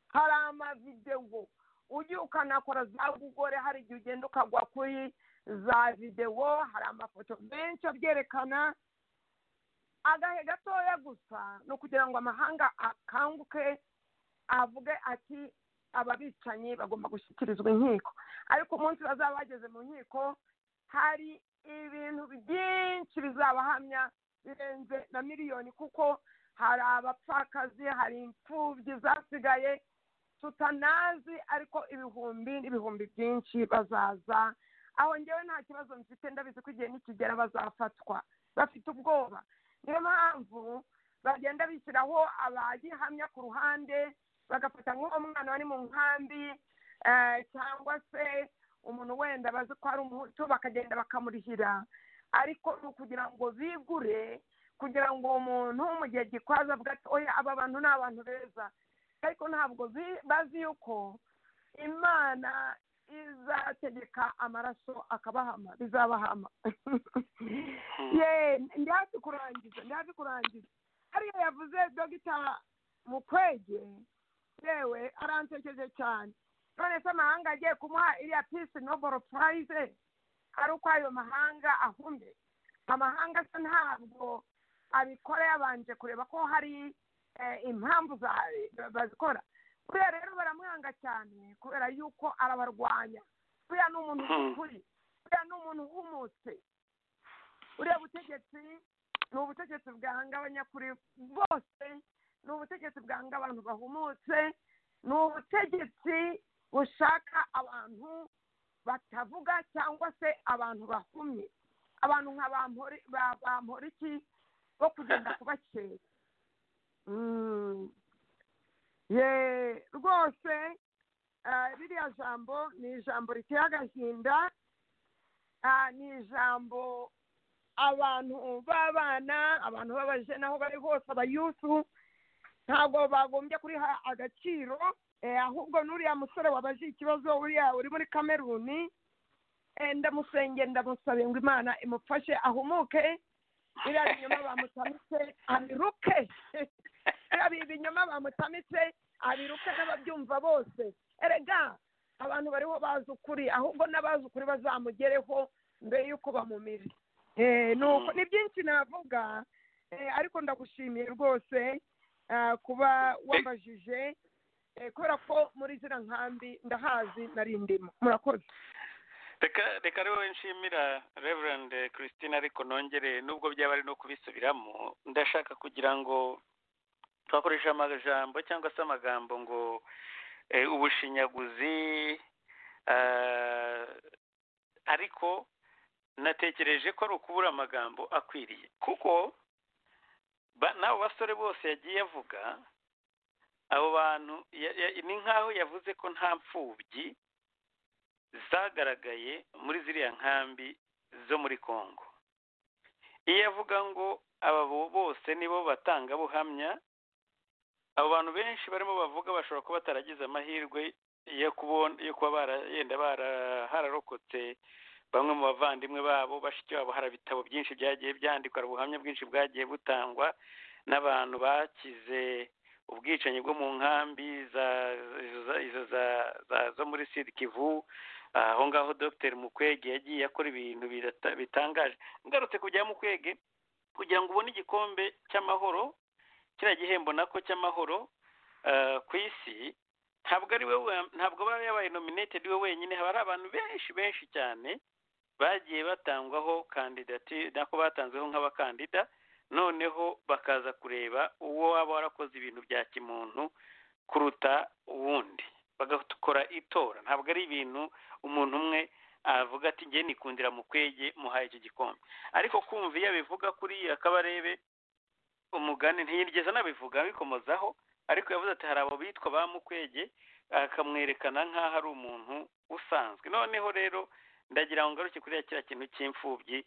hari amavidewo ugiye ukanakora za gugore hari igihe ugenda ukagwa kuri za videwo hari amafoto menshi abyerekana agahe gatoya gusa ni ukugira ngo amahanga akanguke avuge ati ababicanyi bagomba gushyikirizwa inkiko ariko umunsi bazaba bageze mu nkiko hari ibintu byinshi bizabahamya birenze na miliyoni kuko hari abapfakazi hari imfubyi zasigaye tutanazi ariko ibihumbi n'ibihumbi byinshi bazaza aho ngewe nta kibazo mfite ndabizi ko igihe nikigera bazafatwa bafite ubwoba niyo mpamvu bagenda bishyiraho abagihamya ku ruhande bagafata nk'uwo mwana wari mu nkambi eh, cyangwa se umuntu wenda bazi ko ari umuhutu bakagenda bakamurihira ariko ni ukugira ngo bigure kugira ngo uwo muntu mu gihe gikwaza avuga ati oya aba bantu ni abantu beza ariko ntabwo bi- bazi yuko imana izategeka amaraso akabahama bizabahama ye ndi hafi kurangiza ndi hafi kurangiza hariya yavuze dogita mukwege yewe aransekeje cyane none se amahanga agiye kumuha iriya pisi noboro purayize ari uko ayo mahanga ahumye amahanga se ntabwo abikora yabanje kureba ko hari eh, impamvu za- bazikora buriya rero baramwanga cyane kubera yuko arabarwanya buriya ni umuntu Hmm. w'ukuri buriya ni umuntu uhumutse buriya butegetsi ni ubutegetsi bwanga abanyakuri bose ni ubutegetsi bwanga abantu bahumutse ni ubutegetsi bushaka abantu batavuga cyangwa se abantu bahumye abantu nka ba Mpori- ba- ba mporiki bo kugenda kubakera Mm. ye rwose eh, ririya jambo ni ijambo riteye agahinda Ah, ni ijambo abantu b'abana abantu b'abajene aho bari hose abayufu ntabwo bagombye kuriha agaciro eh, ahubwo n'uriya musore wabaje ikibazo uriya uri muri kameruni eh, ndamusenge ndamusabe ngo imana imufashe ahumuke biriya binyoma bamutamitse abiruke biriya bi- binyoma bamutamitse abiruke n'ababyumva bose erega abantu bariho bazi ukuri ahubwo n'abazi ukuri bazamugereho mbere y'uko bamumira Eh, ni uko- ni byinshi navuga eh, ariko ndagushimiye rwose ah, kuba wabajije eh, kubera ko muri ziriya nkambi ndahazi narindimo murakoze reka reka rero nshimira reverend christine ariko nongere nubwo byaba ari no kubisubiramo ndashaka kugira ngo twakoresha amajambo cyangwa se amagambo ngo eh, ubushinyaguzi ah, ariko natekereje ko ari ukubura amagambo akwiriye kuko ba- n'abo basore bose yagiye avuga abo bantu ya- ya- ni nk'aho yavuze ko nta mfubyi zagaragaye muri ziriya nkambi zo muri congo iyo avuga ngo aba bose nibo batangabuhamya abo bantu benshi barimo bavuga bashobora kuba bataragize amahirwe yo kubona yo kuba bara- yenda bara- hararokotse bamwe mu bavandimwe babo bashiki babo hari ibitabo byinshi byagiye byandikwa hari ubuhamya bwinshi bwagiye butangwa n'abantu bakize ubwicanyi bwo mu nkambi za izo za- izo za- za- zo muri sud kivu Ah, aho ngaho dr mukwege yagiye akora ibintu birata- bitangaje ngarutse ku bya mukwege kugira ngo ubone igikombe cy'amahoro kiriya gihembo nako cy'amahoro ah, ku isi ntabwo ari we wa- ntabwo aba yabaye nominated we wenyine haba hari abantu benshi benshi cyane bagiye batangwaho kandidatire nako batanzeho nk'abakandida noneho bakaza kureba uwo waba warakoze ibintu bya kimuntu kuruta uwundi bagakora itora ntabwo ari ibintu umuntu umwe avuga ati njye nikundira mu kwege muhaye icyo gikombe ariko kumva iyo abivuga kuriya kabarebe umugani ntiyigeze anabivuga abikomozaho ariko yavuze ati hari abo bitwa ba mukwege akamwerekana nk'aho ari umuntu usanzwe noneho rero ndagira ngo ngaruke kuri ya kiriya kintu cy'imfubyi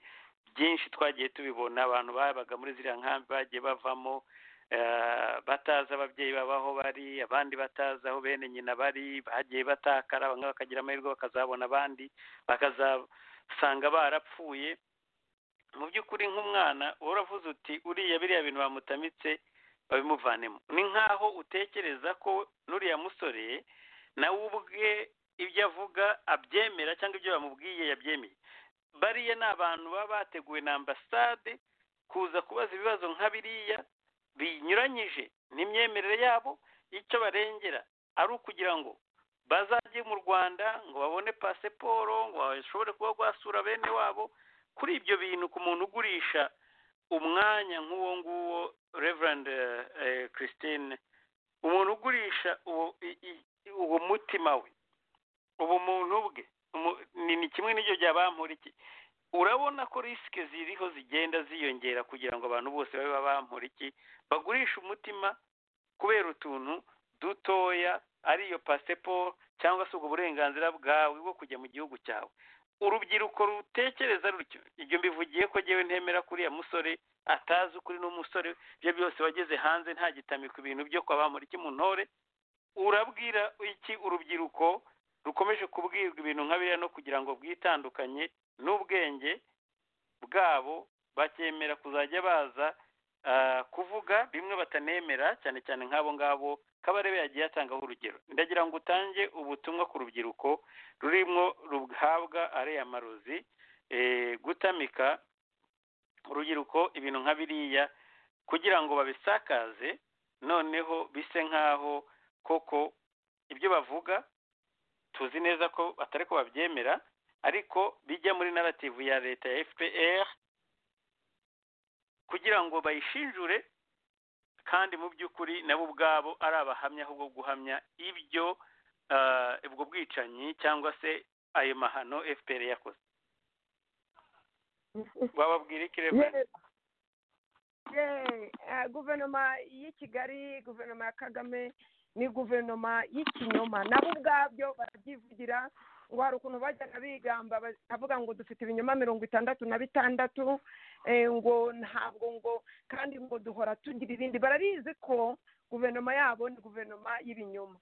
byinshi twagiye tubibona abantu babaga muri ziriya nkambi bagiye bavamo eh, batazi ababyeyi babo aho bari abandi batazi aho bene nyina bari bagiye batakara bamwe bakagira amahirwe bakazabona abandi bakazasanga barapfuye mu by'ukuri nk'umwana uravuze uti uriya biriya bintu bamutamitse babimuvanemo ni nk'aho utekereza ko n'uriya musore nawe ubwe ibyo avuga abyemera cyangwa ibyo bamubwiye yabyemeye bariya ni abantu baba bateguwe na ambasade kuza kubaza ibibazo nka biriya binyuranyije n'imyemerere yabo icyo barengera ari ukugira ngo bazajye mu rwanda ngo babone pasiporo ngo bashobore kuba rwasura bene wabo kuri ibyo bintu ku muntu ugurisha umwanya nk'uwo nguwo reverand eh, eh, christine umuntu ugurisha uwo i- i- uwo mutima we ubumuntu bwe umu- ni ni kimwe n'ibyo by'abamporiki urabona ko risike ziriho zigenda ziyongera kugira ngo abantu bose babe abamporiki bagurisha umutima kubera utuntu dutoya ariyo pasiporo cyangwa se ubwo burenganzira bwawe bwo kujya mu gihugu cyawe urubyiruko rutekereza rutyo ibyo mbivugiye ko ngewe ntemera kuriya musore atazi ukuri n'umusore ibyo byose wageze hanze nta gitamika ibintu byo kwa bamuriki mu ntore urabwira iki urubyiruko rukomeje kubwirwa ibintu nka biriya no kugira ngo bwitandukanye n'ubwenge bwabo bakemera kuzajya baza ah, kuvuga bimwe batanemera cyane cyane nk'abo ngabo kabarebe yagiye atangaho urugero ndagira ngo utange ubutumwa ku rubyiruko rurimo ruhabwa ariya marozi eh, gutamika urubyiruko ibintu nka biriya kugira ngo babisakaze noneho bise nk'aho koko ibyo bavuga tuzi neza ko atari ko babyemera ariko bijya muri narativu ya leta ya fpr kugira ngo bayishinjure kandi mu by'ukuri nabo ubwabo ari abahamya ahubwo guhamya ibyo ah, ubwo bwicanyi cyangwa se ayo mahano fpr yakoze wababwira iki Reverend? Ye- eh, guverinoma y'i kigali guverinoma ya kagame ni guverinoma y'ikinyoma nabo ubwabyo barabyivugira ngo hari ukuntu bajyaga bigamba bakavuga ngo dufite ibinyoma mirongo itandatu na bitandatu eh, ngo ntabwo ngo kandi ngo duhora tugira ibindi barabizi ko guverinoma yabo ni guverinoma y'ibinyoma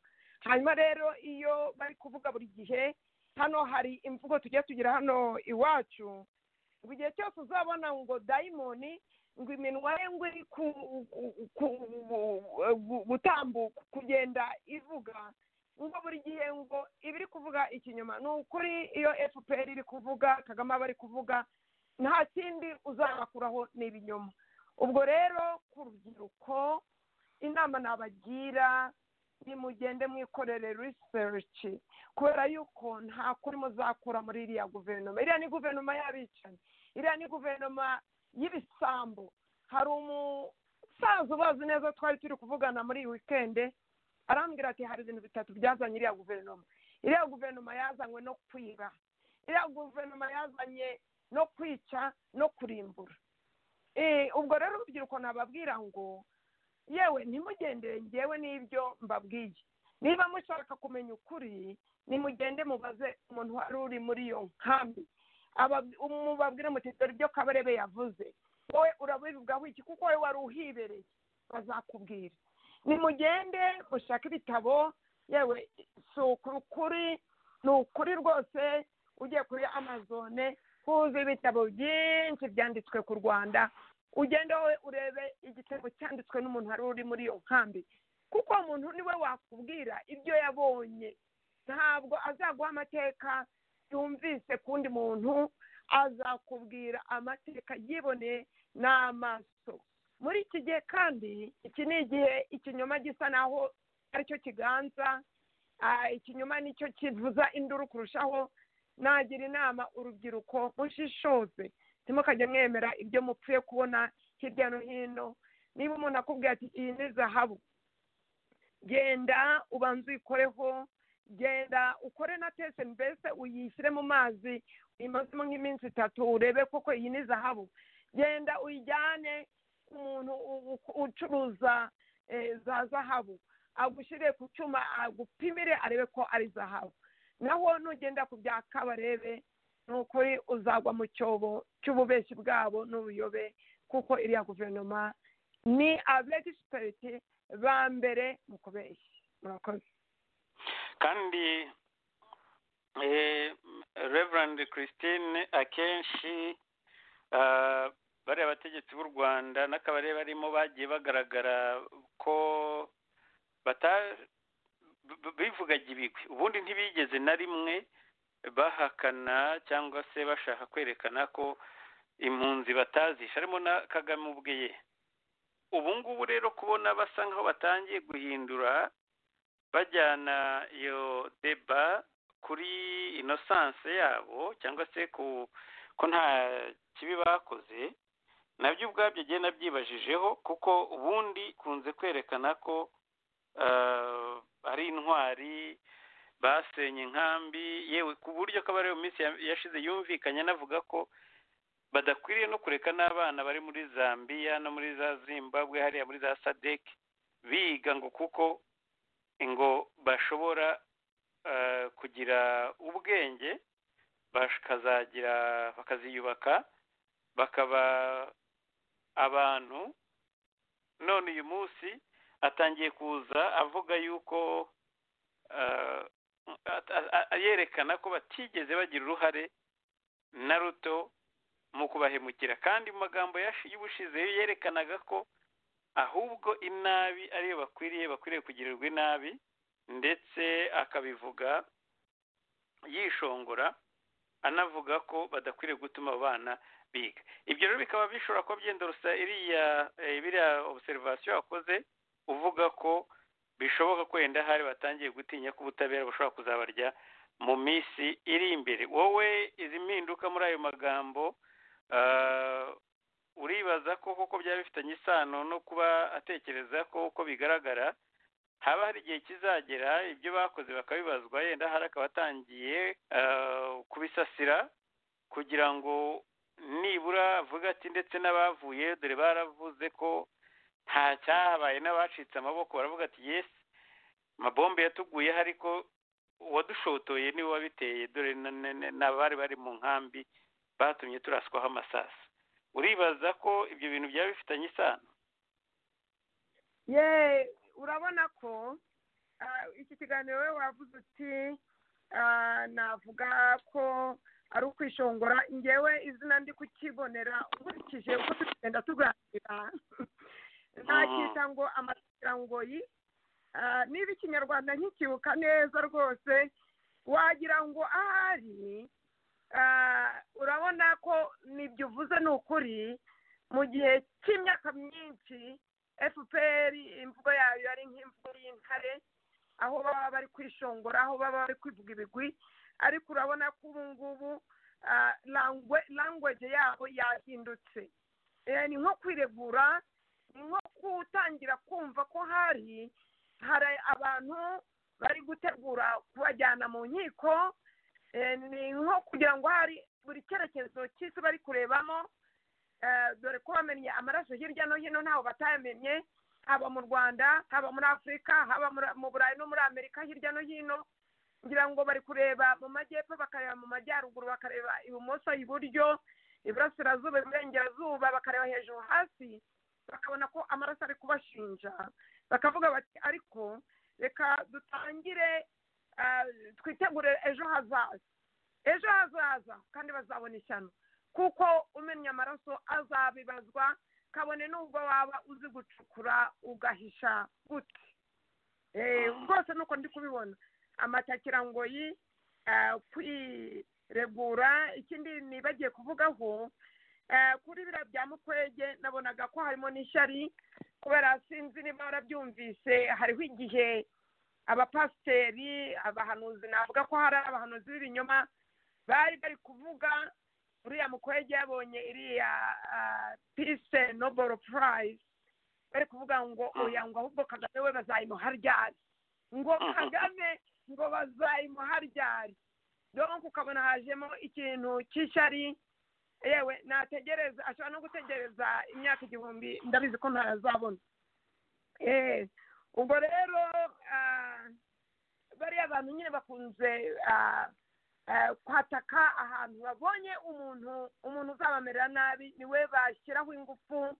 hanyuma rero iyo bari kuvuga buri gihe hano hari imvugo tugiye tugira hano iwacu ngo igihe cyose uzabona ngo dayimoni ngo iminwa ye ngo iri ku- ku- ku- gutambuka kugenda ivuga ngo buri gihe ngo iba iri kuvuga ikinyoma ni ukuri iyo fpr iri kuvuga kagame aba ari kuvuga nta kindi uzabakuraho ni ibinyoma ubwo rero ku rubyiruko inama nabagira nimugende mwikorere research kubera yuko nta kuri muzakura muri iriya guverinoma iriya ni guverinoma y'abicanyi iriya ni guverinoma y'ibisambo hari umusaza ubazi neza twari turi kuvugana muri iyi wikende arambwira ati hari ibintu bitatu byazanye iriya guverinoma iriya guverinoma yazanywe no kwiba iriya guverinoma yazanye no kwica no kurimbura Eh, ubwo rero urubyiruko nababwira ngo yewe ntimugendere ngewe n'ibyo mbabwiye niba mushaka kumenya ukuri nimugende mubaze umuntu wari uri muri iyo nkambi aba- mubabwire muti dore ibyo kabarebe yavuze wowe urabivugaho iki kuko wowe wari uhibereye bazakubwira nimugende mushake ibitabo yewe si ukuri ukuri ni ukuri rwose ugiye kuri amazone huzuye ibitabo byinshi byanditswe ku rwanda ugende wowe urebe igitabo cyanditswe n'umuntu wari uri muri iyo nkambi kuko uwo muntu niwe wakubwira ibyo yabonye ntabwo azaguha amateka yumvise ku wundi muntu azakubwira amateka yiboneye n'amaso muri iki gihe kandi iki ni igihe ikinyoma gisa naho aricyo kiganza Ah, ikinyoma nicyo kivuza induru kurushaho nagira inama urubyiruko mushishoze ntimukajye mwemera ibyo mupfuye kubona hirya no hino niba umuntu akubwira ati iyi ni zahabu genda ubanza uyikoreho genda ukore na tese mbese uyishyire mu mazi uyimazemo nk'iminsi itatu urebe koko iyi ni zahabu genda uyijyane umuntu u- u- ucuruza eh, za zahabu agushyire ku cyuma agupimire arebe ko ari zahabu naho nugenda ku byaka barebe ni ukuri uzagwa mu cyobo cy'ububeshyi bwabo n'ubuyobe kuko iriya guverinoma ni abegisipiriti ba mbere mu kubeshya murakoze kandi eh, reverand christine akenshi ah, bariya bategetsi b'u rwanda n'akabare barimo bagiye bagaragara ko bata- b- b- bivugaga ibigwi ubundi ntibigeze na rimwe bahakana cyangwa se bashaka kwerekana ko impunzi batazisha harimo na kagame ubwe ye ubu ngubu rero kubona basa nk'aho batangiye guhindura bajyana iyo deba kuri inosanse yabo cyangwa se ku ko nta kibi bakoze nabyo ubwabyo ngiye nabyibajijeho kuko ubundi kunze kwerekana ko eh, ari intwari basenye inkambi yewe ku buryo ko abari iyo minsi ya- yashize yumvikanye anavuga ko badakwiriye no kureka n'abana bari muri zambiya no muri za zimbabwe hariya muri za sadeki biga ngo kuko ngo bashobora eh, kugira ubwenge bakazagira bakaziyubaka bakaba abantu none uyu munsi atangiye kuza avuga yuko eh, at- a- a- a- yerekana ko batigeze bagira uruhare na ruto mu kubahemukira kandi mu magambo yashi- y'ubushize yerekanaga ko ahubwo inabi ariyo bakwiriye bakwiriye kugirirwa inabi ndetse akabivuga yishongora anavuga ko badakwiriye gutuma abo bana biga ibyo rero bikaba bishobora kuba byendorosa iriya eh, biriya obserivasiyo wakoze uvuga ko bishoboka ko wenda hari batangiye gutinya ko ubutabera bushobora kuzabarya mu minsi iri imbere wowe izi mpinduka muri ayo magambo ah, uribaza ko koko byaba bifitanye isano no kuba atekereza ko uko bigaragara haba hari igihe kizagera ibyo bakoze bakabibazwa yenda hari akaba atangiye ah, kubisasira kugira ngo nibura avuga ati ndetse n'abavuye dore baravuze ko nta cyahabaye n'abacitse amaboko baravuga ati yesi mabombe yatuguyeho ariko uwadushotoye niwe wabiteye dore na- na- na- n'abari bari mu nkambi batumye turaswaho amasasu uribaza ko ibyo bintu byaba bifitanye isano ye urabona ko ah, iki kiganiro we wavuze uti ah, navuga ko ari ukwishongora ngewe izina ndi kukibonera nkurikije uko turi kugenda tuganira ntacyita ngo amakirangoyi Ah, niba ikinyarwanda nkikibuka neza rwose wagira ngo ahari ah, urabona ko nibyo uvuze ni ukuri mu gihe cy'imyaka myinshi fpr imvugo yayo yari nk'imvugo y'intare aho baba bari kwishongora aho baba bari kwivuga ibigwi ariko urabona ko ubu ngubu ah, langwe- language yabo yahindutse Eh, ni nko kwiregura ni nko gutangira kumva ko hari hari abantu bari gutegura kubajyana mu nkiko eh, ni nko kugira ngo hari buri cyerekezo cy'isi bari kurebamo eh, dore ko bamenye amaraso hirya no hino ntaho batayamenye haba mu rwanda haba muri afurika haba muri- mu burayi no muri amerika hirya no hino kugira ngo bari kureba mu majyepfo bakareba mu majyaruguru bakareba ibumoso iburyo iburasirazuba iburengerazuba bakareba hejuru hasi bakabona ko amaraso ari kubashinja bakavuga bati ariko reka dutangire ah, twitegure ejo hazaza ejo hazaza kandi bazabona ishyano kuko umenya amaraso azabibazwa kabone n'ubwo waba uzi gucukura ugahisha gute Eh, rwose nuko ndi kubibona amatakira ngo yi ah, kwiregura ikindi nibagiye kuvugaho eh, kuri biriya bya mukwege nabonaga ko harimo n'ishyari kubera sinzi niba warabyumvise hariho igihe abapasiteri abahanuzi navuga ko hari abahanuzi b'ibinyoma bari bari kuvuga uriya mukwege yabonye iriya pise noboro purayizi bari kuvuga ngo oya ngo ahubwo kagame we bazayimuharyare ngo kagame ngo bazayimuharyare donc ukabona hajemo ikintu cy'ishyari yewe nategereza ashobora no gutegereza imyaka igihumbi ndabizi ko ntazabona Eh, ubwo rero ah, bariya bantu nyine bakunze ah, ah, kwataka ahantu babonye umuntu umuntu uzabamerera nabi niwe bashyiraho ingufu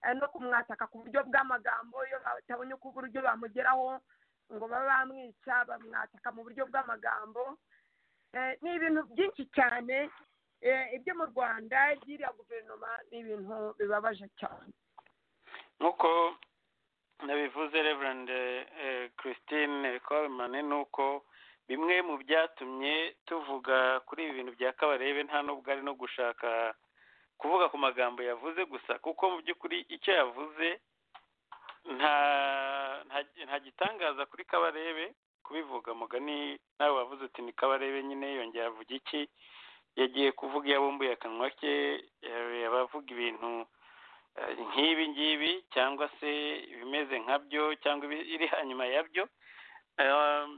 eh, no kumwataka ku buryo bw'amagambo iyo batabonye uko uburyo bamugeraho ngo babe bamwica bamwataka mu buryo bw'amagambo Eh, ni ibintu byinshi cyane eh, ibyo mu rwanda by'iriya guverinoma ni ibintu bibabaje cyane nk'uko nabivuze reverend eh, christine koremane ni uko bimwe mu byatumye tuvuga kuri ibi bintu bya kabarebe nta nubwo ari no gushaka kuvuga ku magambo yavuze gusa kuko mu by'ukuri icyo yavuze nta nta- nta gitangaza kuri kabarebe kubivuga mugani nawe wavuze uti ni kabarebe nyine yongera avuga iki yagiye kuvuga yabumbuye akanwa ke eh, abavuga ibintu eh, nk'ibi ngibi cyangwa se ibimeze nkabyo cyangwa ibi- iri hanyuma yabyo Eh,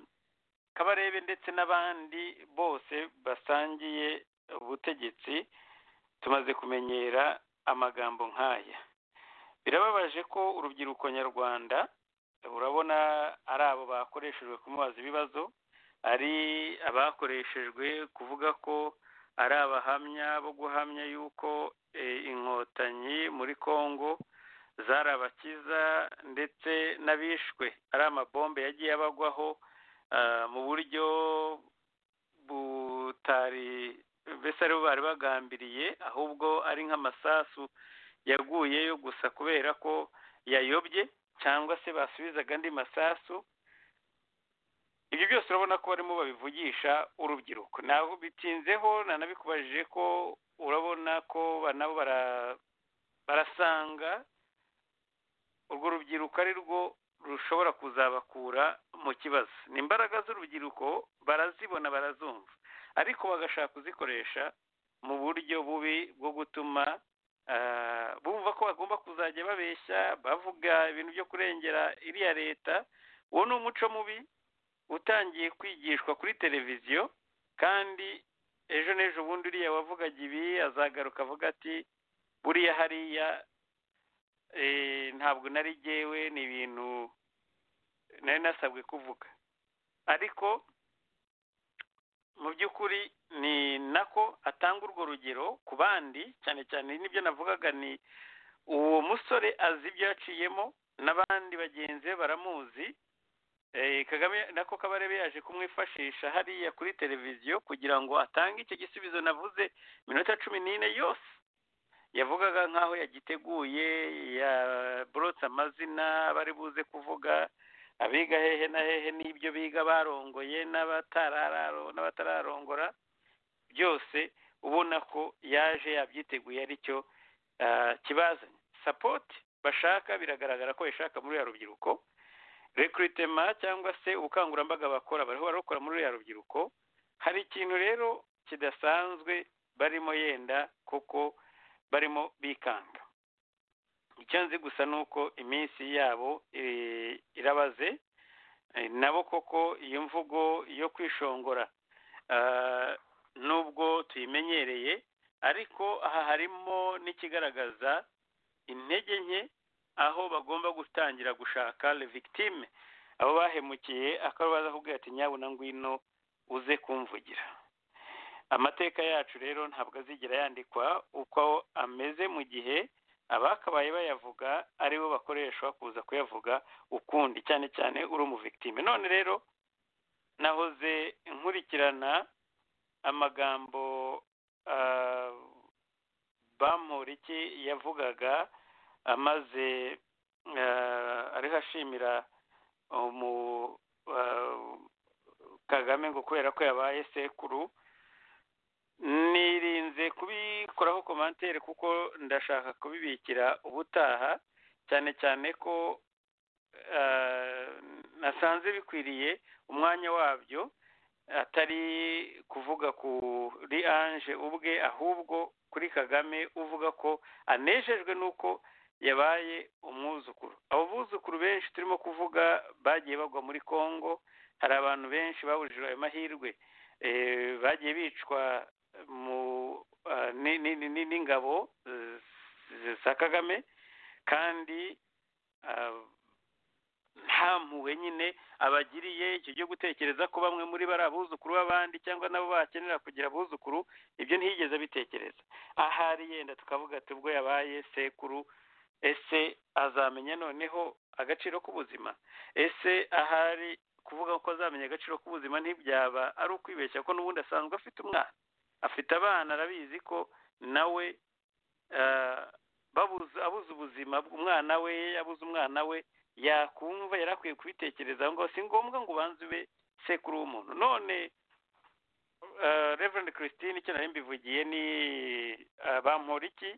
kabarebe ndetse n'abandi bose basangiye ubutegetsi tumaze kumenyera amagambo nk'aya birababaje ko urubyiruko nyarwanda urabona ari abo bakoreshejwe kumubaza ibibazo ari abakoreshejwe kuvuga ko ari abahamya bo guhamya yuko eh, inkotanyi muri congo zarabakiza ndetse n'abishwe ari amabombe yagiye abagwaho ah, mu buryo butari mbese aribo bari bagambiriye ahubwo ari nk'amasasu yaguyeyo gusa kubera ko yayobye cyangwa se basubizaga andi masasu ibyo byose urabona ko barimo babivugisha urubyiruko naho bitinzeho nanabikubajije ko urabona ko ba- nabo bara- barasanga urwo rubyiruko ari rwo rushobora kuzabakura mu kibazo ni imbaraga z'urubyiruko barazibona barazumva ariko bagashaka kuzikoresha mu buryo bubi bwo gutuma ah, bumva ko bagomba kuzajya babeshya bavuga ibintu byo kurengera iriya leta uwo ni umuco mubi utangiye kwigishwa kuri televiziyo kandi ejo n'ejo bundi uriya wavugaga ibi azagaruka avuga ati buriya hariya eh, ntabwo nari jyewe ni ibintu nari nasabwe kuvuga ariko mu by'ukuri ni nako atanga urwo rugero ku bandi cyane cyane n'ibyo navugaga ni uwo musore azi ibyo yaciyemo n'abandi bagenzi be baramuzi Eh, kagame nako kabarebe yaje kumwifashisha hariya kuri televiziyo kugira ngo atange icyo gisubizo navuze minota cumi n'ine yose yavugaga nk'aho yagiteguye yaborotse amazina bari buze kuvuga abiga hehe na hehe n'ibyo biga barongoye n'abatarararo- n'abatararongora byose ubona ko yaje yabyiteguye aricyo ah, kibazanye sapoti bashaka biragaragara ko yashaka muri ya rubyiruko rekiritema cyangwa se ubukangurambaga bakora bariho barokora muri ya rubyiruko hari ikintu rero kidasanzwe barimo yenda kuko barimo bikanga icyo nzi gusa ni uko iminsi yabo eh, irabaze Eh, nabo koko iyo mvugo yo kwishongora ah, nubwo tuyimenyereye ariko aha harimo n'ikigaragaza intege nke aho bagomba gutangira gushaka le victime abo bahemukiye akaba baza kubwira ati nyabuna ngwino uze kumvugira amateka yacu rero ntabwo azigera yandikwa uko ameze mu gihe abakabaye bayavuga aribo bakoreshwa kuza kuyavuga ukundi cyane cyane uri umuvigitime none rero nahoze nkurikirana amagambo ah, bamporiki yavugaga amaze ah, ariho ashimira umu ah, kagame ngo kubera ko yabaye sekuru nirinze kubikoraho komantere kuko ndashaka kubibikira ubutaha cyane cyane ko eh, nasanze bikwiriye umwanya wabyo atari kuvuga kuri anje ubwe ahubwo kuri kagame uvuga ko anejejwe n'uko yabaye umwuzukuru abo buzukuru benshi turimo kuvuga bagiye bagwa muri congo hari abantu benshi baburijwe ayo mahirwe eh, bagiye bicwa mu ah, ni- ni- ni- ni- n'ingabo eh, z- za kagame kandi ah, nta mpuhwe nyine abagiriye icyo cyo gutekereza ko bamwe muri bo ari abuzukuru b'abandi cyangwa nabo bakenera kugira abuzukuru ibyo ntiyigeze abitekereza ahari yenda tukavuga ati ubwo yabaye sekuru ese azamenya noneho agaciro k'ubuzima ese ahari kuvuga ko azamenya agaciro k'ubuzima ntibyaba ari ukwibeshya ko n'ubundi asanzwe afite umwana afite abana arabizi ko nawe eh, babuze abuze ubuzima bw'umwana we abuze umwana we yakumva yari akwiye kubitekereza ngo si ngombwa ngo ubanze ube sekuru w'umuntu none eh, Reverend Christine icyo nari mbivugiye ni eh, Bamporiki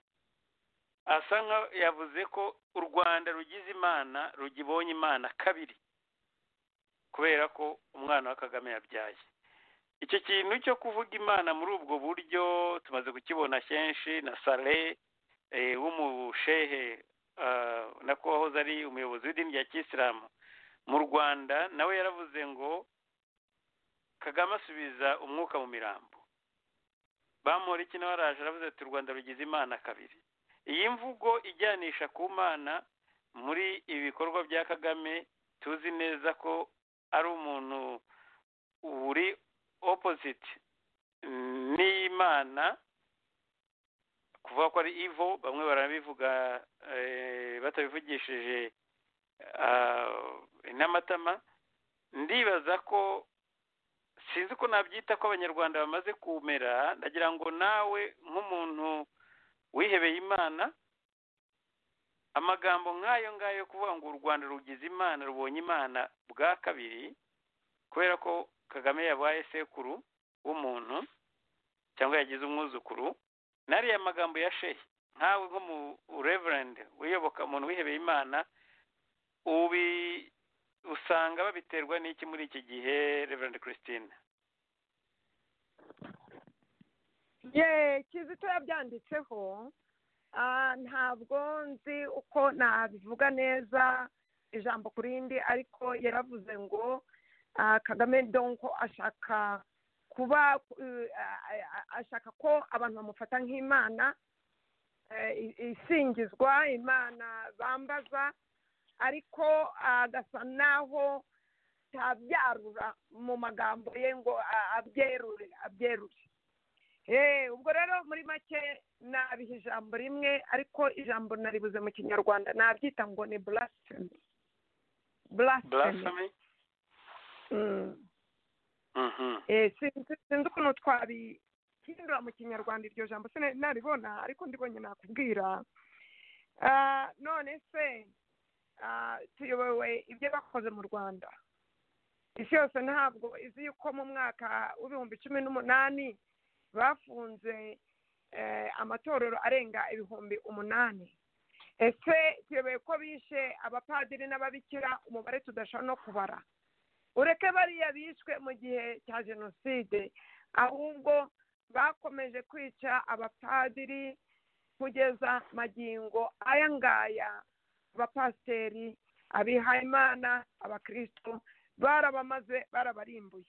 asa nka yavuze ko u Rwanda rugize Imana rugibonye Imana kabiri kubera ko umwana wa Kagame yabyaye icyo kintu cyo kuvuga Imana muri ubwo buryo tumaze kukibona kenshi na Sale eh, w'umushehe ah, nako wahoze ari umuyobozi w'idini rya kisilamu mu rwanda nawe yaravuze ngo kagame asubiza umwuka mu mirambo bamura iki nawe araje aravuze ati u rwanda rugize imana kabiri iyi mvugo ijyanisha ku mana muri ibi bikorwa bya kagame tuzi neza ko ari umuntu uri opposite mm, n'imana kuvuga ko ari ivo bamwe barabivuga eh, batabivugishije ah, n'amatama ndibaza ko sinzi ko nabyita ko abanyarwanda bamaze kumera ndagira ngo nawe nk'umuntu wihebeye imana amagambo nk'ayo ngayo yo kuvuga ngo u rwanda rugize imana rubonye imana bwa kabiri kubera ko kagame yabaye sekuru w'umuntu cyangwa yagize umwuzukuru n'ariya magambo ya shehe nkawe nk'umureverende wiyoboka umuntu wihebeye imana ubi usanga babiterwa n'iki muri iki gihe reverende christine ye kizito yabyanditseho ah, ntabwo nzi uko nabivuga neza ijambo ku rindi ariko yaravuze ngo ah, kagame donko ashaka kuba eh, a- a- ashaka ko abantu bamufata nk'imana eh, i- isingizwa imana bambaza ariko agasa naho atabyarura mu magambo ye ngo a- abyerure abyerure Eh, ubwo rero muri make nabiha ijambo rimwe ariko ijambo naribuze mu kinyarwanda nabyita ngo ni blasphemy blasphemy blasphemy Mm. Mhm. Eh, sinzi sinzi ukuntu twabihindura mu kinyarwanda iryo jambo sinari naribona ariko ndibonye nakubwira Ah, none se ah, tuyobowe ibyo bakoze mu rwanda isi yose ntabwo izi yuko mu mwaka w'ibihumbi cumi n'umunani bafunze eh, amatorero arenga ibihumbi umunani ese tuyoboye ko bishe abapadiri n'ababikira umubare tudashobora no kubara ureke bariya bishwe mu gihe cya jenoside ahubwo bakomeje kwica abapadiri kugeza magingo aya ngaya abapasiteri abihayimana abakristo barabamaze barabarimbuye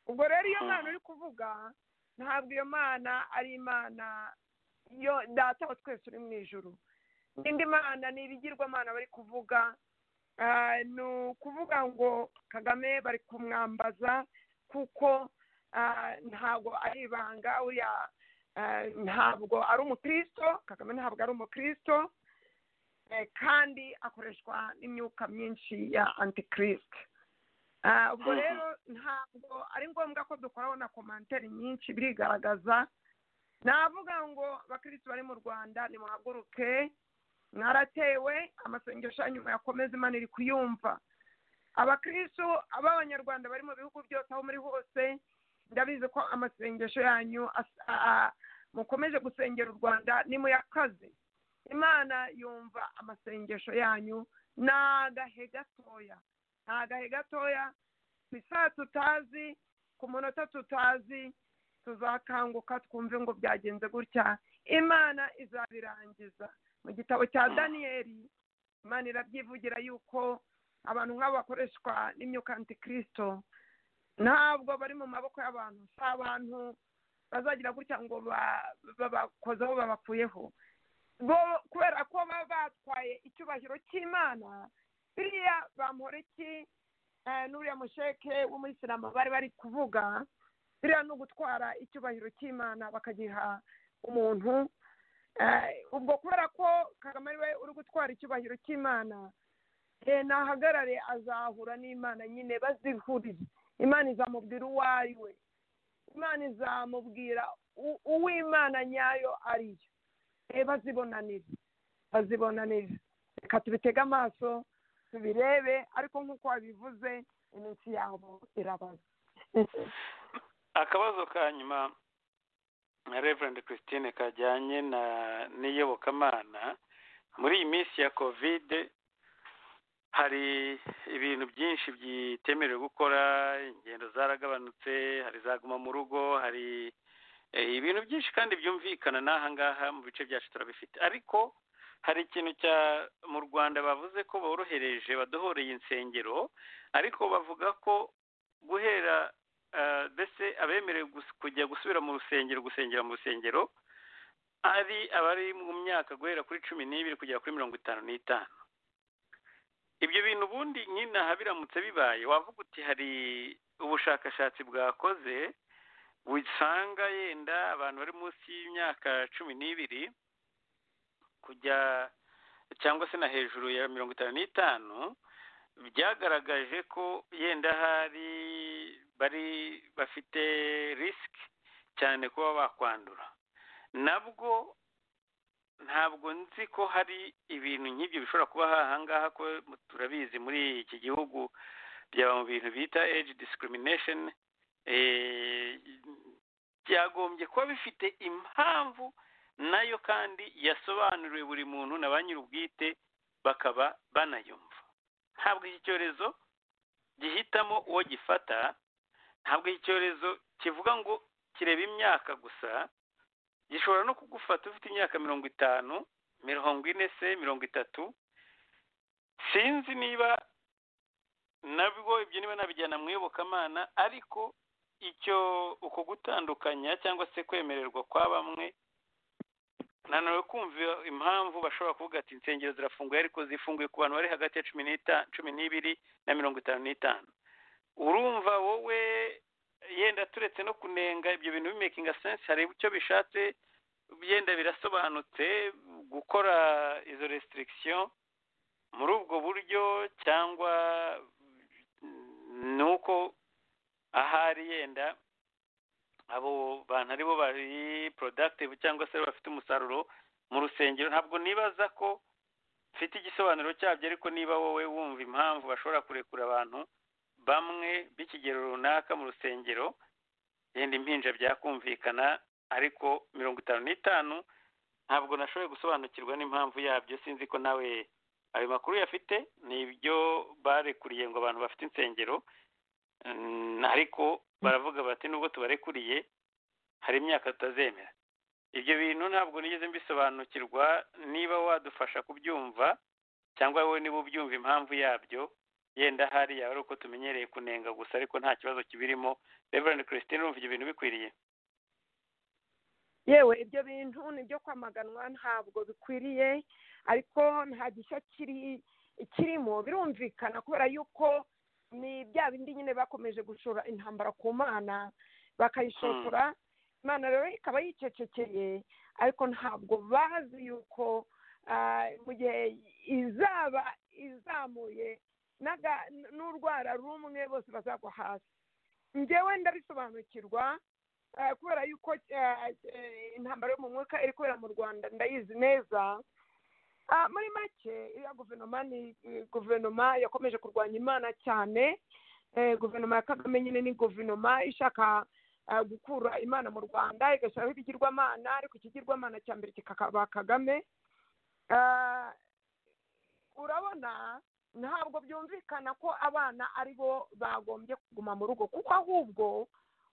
ubwo rero iyo mwana uri kuvuga ntabwo iyo mana ari imana yo data wa twese uri mu ijuru n'indi mana ni ibigirwamana bari kuvuga Ah, ni ukuvuga ngo kagame bari kumwambaza kuko ah, ntabwo ari ibanga uriya ah, ntabwo ari umukristo kagame ntabwo ari umukristo eh, kandi akoreshwa n'imyuka myinshi ya antikirisite Ah, ubwo Mhm. rero ntabwo ari ngombwa ko dukoraho na komanteri nyinshi birigaragaza navuga ngo abakirisitu bari mu rwanda nimuhaguruke mwaratewe amasengesho yanyu muyakomeze imana iri kuyumva abakirisitu b'abanyarwanda bari mu bihugu byose aho muri hose ndabizi ko amasengesho yanyu as- a- a- mukomeje gusengera u rwanda nimuyakaze imana yumva amasengesho yanyu ni agahe gatoya ni agahe gatoya ku isaha tutazi ku munota tutazi tuzakanguka twumve ngo byagenze gutya imana izabirangiza mu gitabo cya daniyeli imana irabyivugira yuko abantu nk'abo bakoreshwa n'imyuka antikirisito ntabwo bari mu maboko y'abantu si abantu bazagira gutya ngo ba- babakozeho babakuyeho bo kubera ko baba batwaye icyubahiro cy'imana biriya bamporiki eh, n'uriya musheke w'umuyisilamu bari bari kuvuga biriya ni ugutwara icyubahiro cy'imana bakagiha umuntu Eh, ubwo kubera ko kagame ariwe uri gutwara icyubahiro cy'imana eh, nahagarare azahura n'imana nyine bazihuriye imana izamubwira uwo ari we imana izamubwira u- uwo imana nyayo ari yo eh, bazibonanire bazibonanire reka tubitege amaso tubirebe ariko nk'uko wabivuze iminsi yabo irabaza akabazo ka nyuma reverend christine kajyanye na n'iyobokamana muri iyi minsi ya kovide hari ibintu byinshi bitemerewe gukora ingendo zaragabanutse hari zaguma mu rugo hari eh, ibintu byinshi kandi byumvikana n'aha ngaha mu bice byacu turabifite ariko hari ikintu cya mu rwanda bavuze ko borohereje badohoreye insengero ariko bavuga ko guhera eh, mbese abemerewe gus- kujya gusubira mu rusengero gusengera mu rusengero ari abari mu myaka guhera kuri cumi n'ibiri kugera kuri mirongo itanu n'itanu ibyo bintu ubundi nyine aha biramutse bibaye wavuga uti hari ubushakashatsi bwakoze usanga yenda abantu bari munsi y'imyaka cumi n'ibiri kujya cyangwa se na hejuru ya mirongo itanu n'itanu byagaragaje ko yenda hari bari bafite risiki cyane kuba bakwandura nabwo ntabwo nzi ko hari ibintu nk'ibyo bishobora kuba aha ngaha ko turabizi muri iki gihugu byaba mu bintu bita age discrimination eh, byagombye kuba bifite impamvu nayo kandi yasobanuriwe buri muntu na ba nyir'ubwite bakaba banayumva ntabwo iki cyorezo gihitamo uwo gifata ntabwo iki cyorezo kivuga ngo kireba imyaka gusa gishobora no kugufata ufite imyaka mirongo itanu mirongo ine se mirongo itatu sinzi niba nabwo ibyo niba nabijyana mu iyobokamana ariko icyo uko gutandukanya cyangwa se kwemererwa kwa bamwe nanone kumva impamvu bashobora kuvuga ati insengero zirafunguye ariko zifunguye ku bantu bari hagati ya cumi n'ita- cumi n'ibiri na mirongo itanu n'itanu urumva wowe yenda turetse no kunenga ibyo bintu bimekinga sense hari icyo bishatse yenda birasobanutse gukora izo restriction muri ubwo buryo cyangwa ni uko ahari yenda abo bantu ari bo bari productive cyangwa se bafite umusaruro mu rusengero ntabwo nibaza ko mfite igisobanuro cyabyo ariko niba wowe wumva impamvu bashobora kurekura abantu bamwe b'ikigero runaka mu rusengero yenda impinja byakumvikana ariko mirongo itanu n'itanu ntabwo nashoboye gusobanukirwa n'impamvu yabyo sinzi ko nawe ayo makuru yafite ni ibyo barekuriye ngo abantu bafite insengero Mm, ariko baravuga bati nubwo tubarekuriye hari imyaka tutazemera ibyo bintu ntabwo nigeze mbisobanukirwa niba wadufasha kubyumva cyangwa wowe niba ubyumva impamvu yabyo yenda hariya ari uko tumenyereye kunenga gusa ariko nta kibazo kibirimo reverend christine urumva ibyo bintu bikwiriye yewe ibyo bintu ni ibyo kwamaganwa ntabwo bikwiriye ariko nta gishya kiri kirimo birumvikana kubera yuko ni bya bindi nyine bakomeje gushora intambara ku mana bakayishotora imana rero ikaba yicecekeye ariko ntabwo bazi yuko ah, mu gihe izaba izamuye n'aga- n'urwara rumwe bose bazagwa hasi njyewe ndabisobanukirwa ah, kubera yuko ah, eh, intambara yo mu mwuka iri kubera mu rwanda ndayizi neza Ah, muri make iriya guverinoma ni eh, guverinoma yakomeje kurwanya imana cyane eh, guverinoma ya kagame nyine ni guverinoma ishaka ah, gukura imana mu rwanda igashyiraho ibigirwamana ariko ikigirwamana cya mbere kikaba kagame Ah, urabona ntabwo byumvikana ko abana ari bo bagombye kuguma mu rugo kuko ahubwo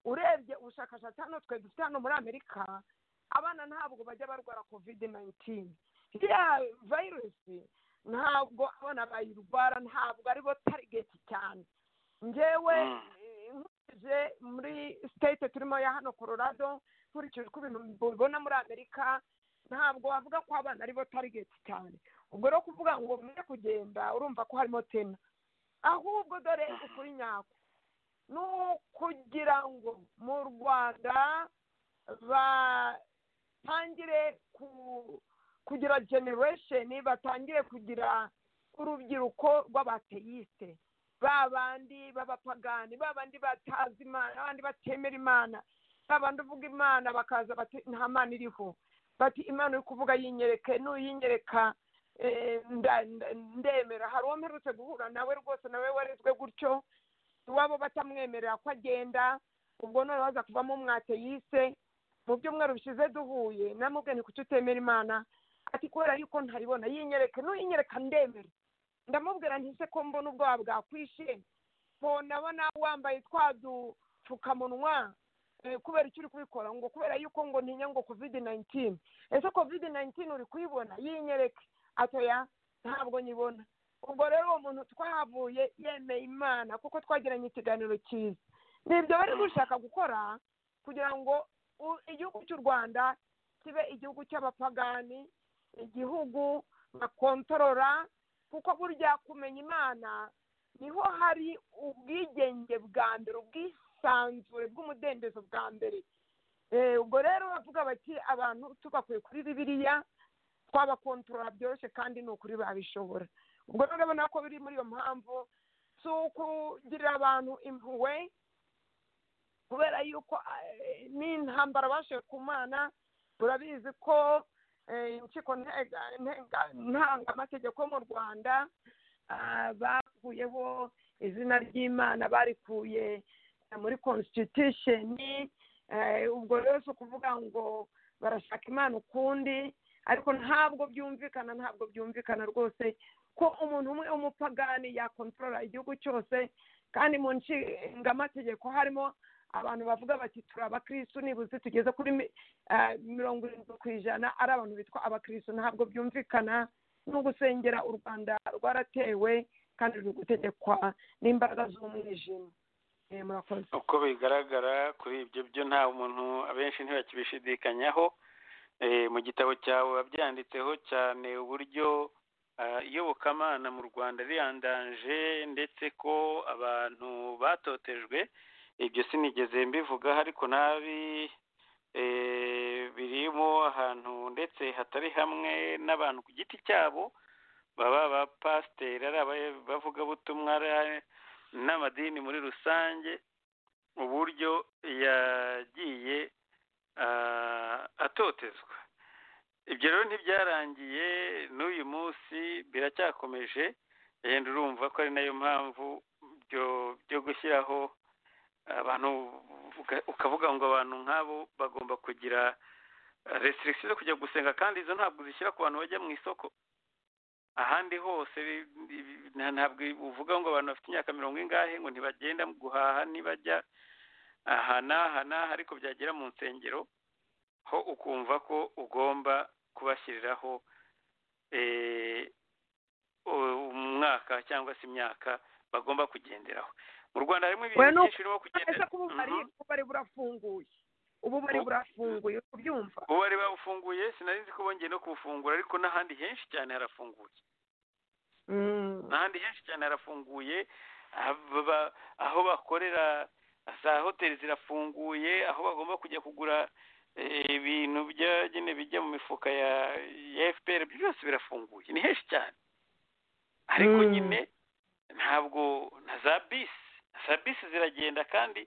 urebye ubushakashatsi hano twe dufite hano muri amerika abana ntabwo bajya barwara covid 19 iriya virusi ntabwo abana bayirwara ntabwo ari bo target cyane njyewe Mm. eh, nkurikije muri state turimo ya hano colorado nkurikije uko ibintu mbibona muri amerika ntabwo wavuga ko abana ari bo target cyane ubwo rero kuvuga ngo mwe kugenda urumva ko harimo tena ahubwo dore ukuri nyako ni ukugira ngo mu rwanda batangire ku- kugira generation batangire kugira urubyiruko rw'abateyiste ba bandi b'abapagani ba bandi batazi imana ba bandi batemera imana ba bandi uvuga imana bakaza bati nta mana iriho bati imana uri kuvuga yinyereke nuyinyereka eh, nda- nda- ndemera hari uwo mperutse guhura nawe rwose nawe warezwe gutyo iwabo batamwemerera ko agenda ubwo none baza kuvamo umwateyise mu byumweru bishize duhuye namubwe ni kuki utemera imana ati kubera yuko ntaribona yinyereke nuyinyereka ndemera ndamubwira nti se ko mbona ubwoba bwakwishe mbona wambaye twa dupfukamunwa eh, kubera icyo uri kubikora ngo kubera yuko ngo ntinya ngo covid 19 ese covid 19 uri kuyibona yinyereke atoya ntabwo nyibona ubwo rero uwo muntu twahavuye yemeye imana kuko twagiranye ikiganiro cyiza ni ibyo bari gushaka gukora kugira ngo u- igihugu cy'u rwanda kibe igihugu cy'abapagani igihugu bakontorora kuko burya kumenya imana niho hari ubwigenge bwa mbere ubwisanzure bw'umudendezo bwa mbere Eh, ubwo rero bavuga bati abantu tugakwiye kuri bibiliya twabakontorora byoroshye kandi ni ukuri babishobora ubwo rero urabona ko biri muri iyo mpamvu si ukugirira abantu impuhwe kubera yuko eh, n'intambara bashoye ku mana turabizi ko eh, impyiko ntega- ntega- ntangamategeko mu rwanda ah, bakuyeho izina ry'imana barikuye eh, muri constitution eh, ubwo rero si ukuvuga ngo barashaka imana ukundi ariko ntabwo byumvikana ntabwo byumvikana rwose ko umuntu umwe w'umupagani yakontorora igihugu cyose kandi mu nshingamategeko harimo abantu bavuga bati turi abakirisitu nibuze tugeze kuri mi- eh, mirongo irindwi ku ijana ari abantu bitwa abakirisitu ntabwo byumvikana no gusengera u rwanda rwaratewe kandi ruri gutegekwa n'imbaraga z'umwijima Eh, murakoze uko bigaragara kuri ibyo byo nta muntu abenshi ntibakibishidikanyaho Eh, mu gitabo cyawe wabyanditseho cyane uburyo ah, iyobokamana mu rwanda riyandaje ndetse ko abantu batotejwe ibyo sinigeze mbivugaho ariko nabi eh, birimo ahantu ndetse hatari hamwe n'abantu ku giti cyabo baba abapasiteri ari abavugabutumwa ari n'amadini muri rusange uburyo yagiye ah, atotezwa ibyo rero ntibyarangiye n'uyu munsi biracyakomeje yenda urumva ko ari nayo mpamvu byo byo gushyiraho abantu uka- ukavuga ngo abantu nk'abo bagomba kugira restrictions zo kujya gusenga kandi izo ntabwo zishyira ku bantu bajya mu isoko ahandi hose bi- bi- nta- ntabwo uvuga ngo abantu bafite imyaka mirongo ingahe ngo ntibagenda guhaha ntibajya aha n'aha n'aha ariko byagera mu nsengero ho ukumva ko ugomba kubashyiriraho eh, u- umwaka cyangwa se imyaka bagomba kugenderaho mu rwanda harimo Oya, ibintu ni byinshi birimo ese kugendera ko ububari Mhm. ububari burafunguye ububari Bu- burafunguye uri kubyumva ubu bari bawufunguye sinari nzi ko bongeye no kuwufungura ariko n'ahandi henshi cyane harafunguye Mm. n'ahandi henshi cyane harafunguye aba- aho bakorera za hoteli zirafunguye aho bagomba kujya kugura eh, ibintu byagenewe bijya mu mifuka ya ya fpr ibyo byose birafunguye ni henshi cyane ariko Mm. nyine ntabwo na za bisi za bisi ziragenda kandi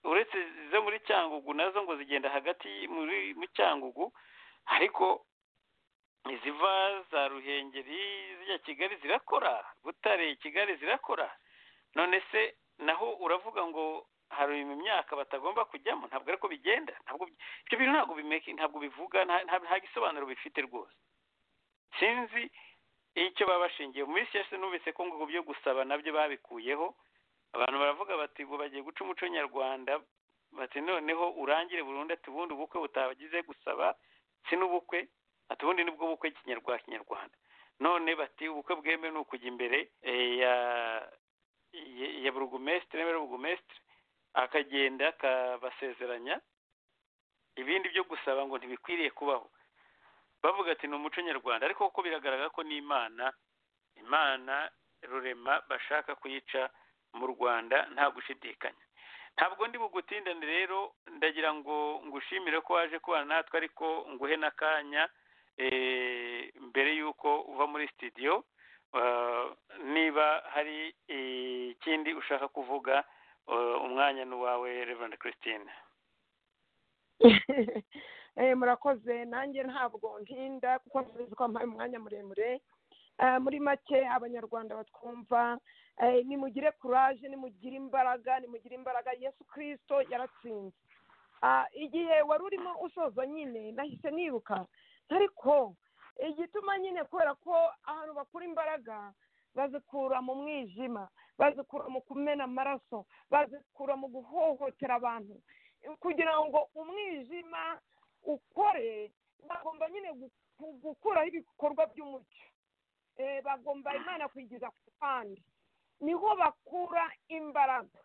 uretse izo muri cyangugu nazo ngo zigenda hagati y- muri mu cyangugu ariko iziva za ruhengeri zijya kigali zirakora butare kigali zirakora none se naho uravuga ngo hari mu myaka batagomba kujyamo ntabwo ariko bigenda ntabwo bi- ibyo bintu ntabwo bimeke ntabwo bivuga nta- nta nta gisobanuro bifite rwose sinzi icyo baba bashingiye muri siyasi numvise ko ngo ngo byo gusaba nabyo babikuyeho abantu baravuga bati ngo bagiye guca umuco nyarwanda bati noneho urangire burundu ati ubundi ubukwe butagize gusaba si n'ubukwe ati ubundi nibwo bukwe kinyarwa kinyarwanda none bati ubukwe bwemewe ni ukujya imbere eh, ya ya- ya burugumesitiri n'abari burugumesitiri akagenda akabasezeranya ibindi byo gusaba ngo ntibikwiriye kubaho bavuga ati ni umuco nyarwanda ariko kuko biragaragara ko n'imana imana rurema bashaka kuyica mu rwanda nta gushidikanya ntabwo ndi bugutindane rero ndagira ngo ngushimire ko waje kubana natwe ariko nguhe n'akanya eh, mbere y'uko uva muri sitidiyo eh, niba hari eh, ikindi ushaka kuvuga eh, umwanya ni uwawe reverand christine Eh, murakoze nanjye ntabwo ntinda kuko ntabizi ko mpaye umwanya muremure Eh, muri make abanyarwanda batwumva eh, nimugire kuraje nimugire imbaraga nimugire imbaraga yesu kirisito yaratsinze Ah, igihe wari urimo usoza nyine nahise niruka ariko igituma nyine kubera ko ahantu bakura imbaraga bazikura mu mwijima bazikura mu kumena amaraso bazikura mu guhohotera abantu kugira ngo umwijima ukore bagomba nyine gu- gu- gukuraho ibikorwa by'umucyo Eh, bagomba imana kuyigeza ku ruhande niho bakura imbaraga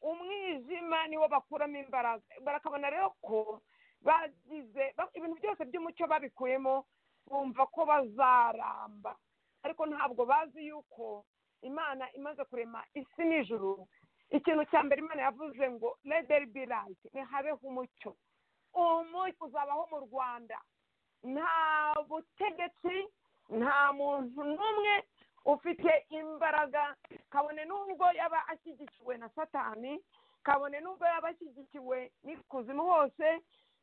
umwijima niwo bakuramo imbaraga barakabona rero ko bagize ba- ibintu byose by'umucyo babikuyemo bumva ko bazaramba ariko ntabwo bazi yuko imana imaze kurema isi n'ijuru ikintu cya mbere imana yavuze ngo lederi bi rayiti ntihabeho umucyo umucyo uzabaho mu rwanda nta butegetsi nta muntu n'umwe ufite imbaraga kabone n'ubwo yaba ashyigikiwe na satani kabone n'ubwo yaba ashyigikiwe n'ikuzimu hose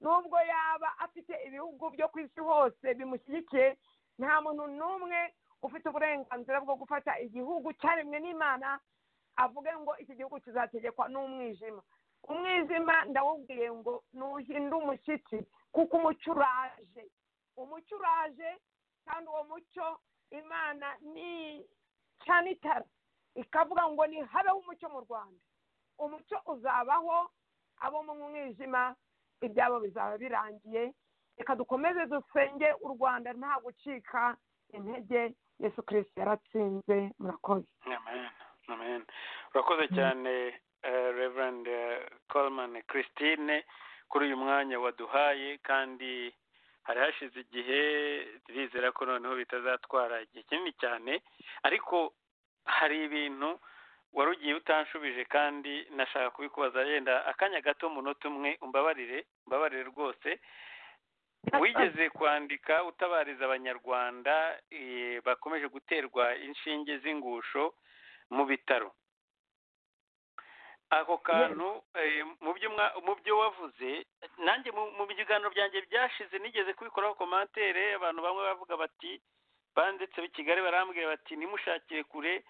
n'ubwo yaba afite ibihugu byo ku isi hose bimushyigikiye nta muntu n'umwe ufite uburenganzira bwo gufata igihugu cyaremwe n'imana avuge ngo iki gihugu kizategekwa n'umwijima umwijima ndawubwiye ngo nuhinda umushyitsi kuko umucyo uraje umucyo uraje kandi uwo mucyo imana ni cyane itara ikavuga ngo ni habeho umucyo mu rwanda umucyo uzabaho abo mu mwijima ibyabo bizaba birangiye reka dukomeze dusenge u rwanda nta gucika intege yesu kirisiti yaratsinze murakoze amen amen urakoze cyane eh, reverend eh, coleman christine kuri uyu mwanya waduhaye kandi hari hashize igihe turizera ko noneho bitazatwara igihe kinini cyane ariko hari ibintu wari ugiye utanshubije kandi nashaka kubikubaza yenda akanya gato munota umwe umbabarire umbabarire rwose wigeze kwandika utabariza abanyarwanda eh, bakomeje guterwa inshinge z'ingusho mu bitaro ako kantu eh, mu byo mwa- mu byo wavuze nanjye mu mu biganiro byanjye byashize nigeze kubikoraho komantere abantu bamwe bavuga bati banditse i kigali barambwira bati nimushakire kure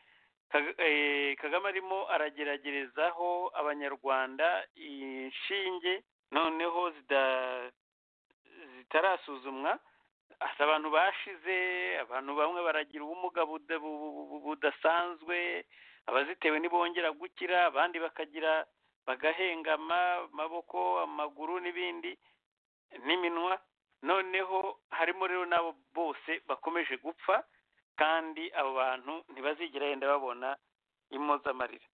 Kaga- eh, kagame arimo arageragerezaho abanyarwanda inshinge noneho zida zitarasuzumwa hari abantu bashize abantu bamwe baragira ubumuga buda- bu- bu- bu- budasanzwe abazitewe ntibongera gukira abandi bakagira bagahengama amaboko amaguru n'ibindi n'iminwa noneho harimo rero n'abo bose bakomeje gupfa kandi abo bantu ntibazigera yenda babona impozamarira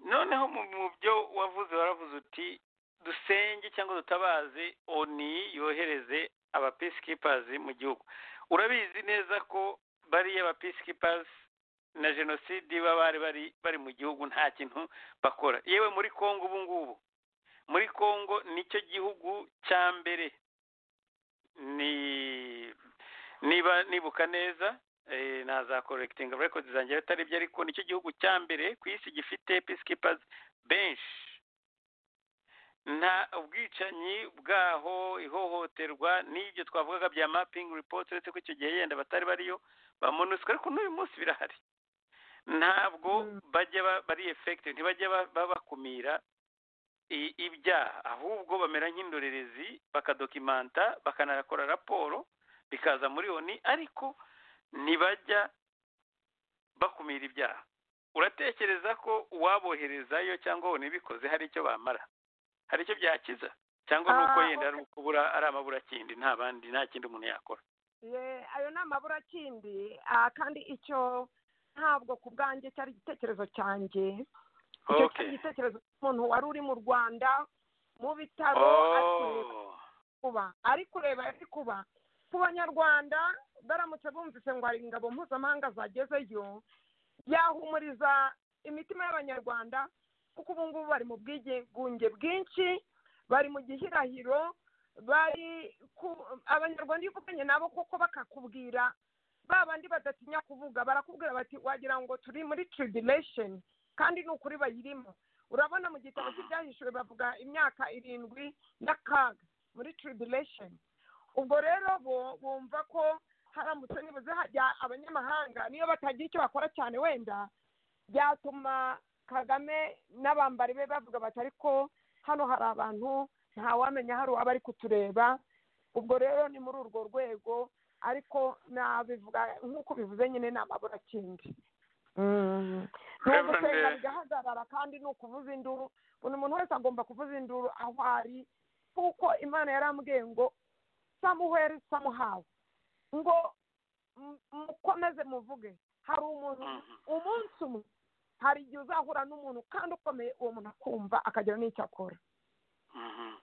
noneho mu mu byo wavuze waravuze uti dusenge cyangwa dutabaze oni yohereze aba peacekeepers mu gihugu urabizi neza ko bariya ba peacekeepers na jenoside baba bari bari bari mu gihugu nta kintu bakora yewe muri congo ubu ngubu muri congo nicyo gihugu cya mbere ni niba nibuka neza eh, nazakorekitinga records zanjye atari byo ariko nicyo gihugu cya mbere ku isi gifite peacekeepers bench nta ubwicanyi bwaho ihohoterwa n'ibyo twavugaga bya mapping report uretse ko icyo gihe yenda batari bariyo ba monusco ariko n'uyu munsi birahari ntabwo bajya ba- bari effect ntibajya ba- babakumira i- ibyaha ahubwo bamera nk'indorerezi bakadokimanta bakanakora raporo bikaza muri oni ariko ntibajya bakumira ibyaha uratekereza ko uwaboherezayo cyangwa wabona ibikoze hari icyo bamara hari icyo byakiza cyangwa ni uko Ah, yenda ari ukubura ari amaburakindi nta bandi nta kindi umuntu yakora Ye, ayo ni amaburakindi ah, kandi icyo ntabwo ku bwanjye cyari igitekerezo cyanjye icyo cyari okay igitekerezo cy'umuntu wari uri mu rwanda mu bitaro ari kureba oh kuba ari kureba ari kuba ku banyarwanda baramutse bumvise ngo hari ingabo mpuzamahanga zagezeyo yahumuriza imitima y'abanyarwanda kuko ubu ngubu bari mu bwigunge bwinshi bari mu gihirahiro bari ku abanyarwanda iyo uvuganye nabo koko bakakubwira ba bandi badatinya kuvuga barakubwira bati wagira ngo turi muri tribulation kandi ni ukuri bayirimo urabona mu gitabo cy'ibyahishuwe bavuga imyaka irindwi n'akaga muri tribulation ubwo rero bo bumva ko haramutse nibuze hajya abanyamahanga niyo batagira icyo bakora cyane wenda byatuma kagame n'abambari be bavuga bati ariko hano hari abantu ntawamenya hari uwaba ari kutureba ubwo rero ni muri urwo rwego ariko nabivuga nk'uko bivuze nyine ni amaburakindi ni Reverend, ugusenga eh, bigahagarara kandi ni ukuvuza induru buri muntu wese agomba kuvuza induru aho ari kuko imana yarambwiye ngo samuheri samuhawe ngo mu- mukomeze muvuge hari umuntu Mhm. umunsi umwe hari igihe uzahura n'umuntu kandi ukomeye uwo muntu akumva akagira n'icyo akora Mhm.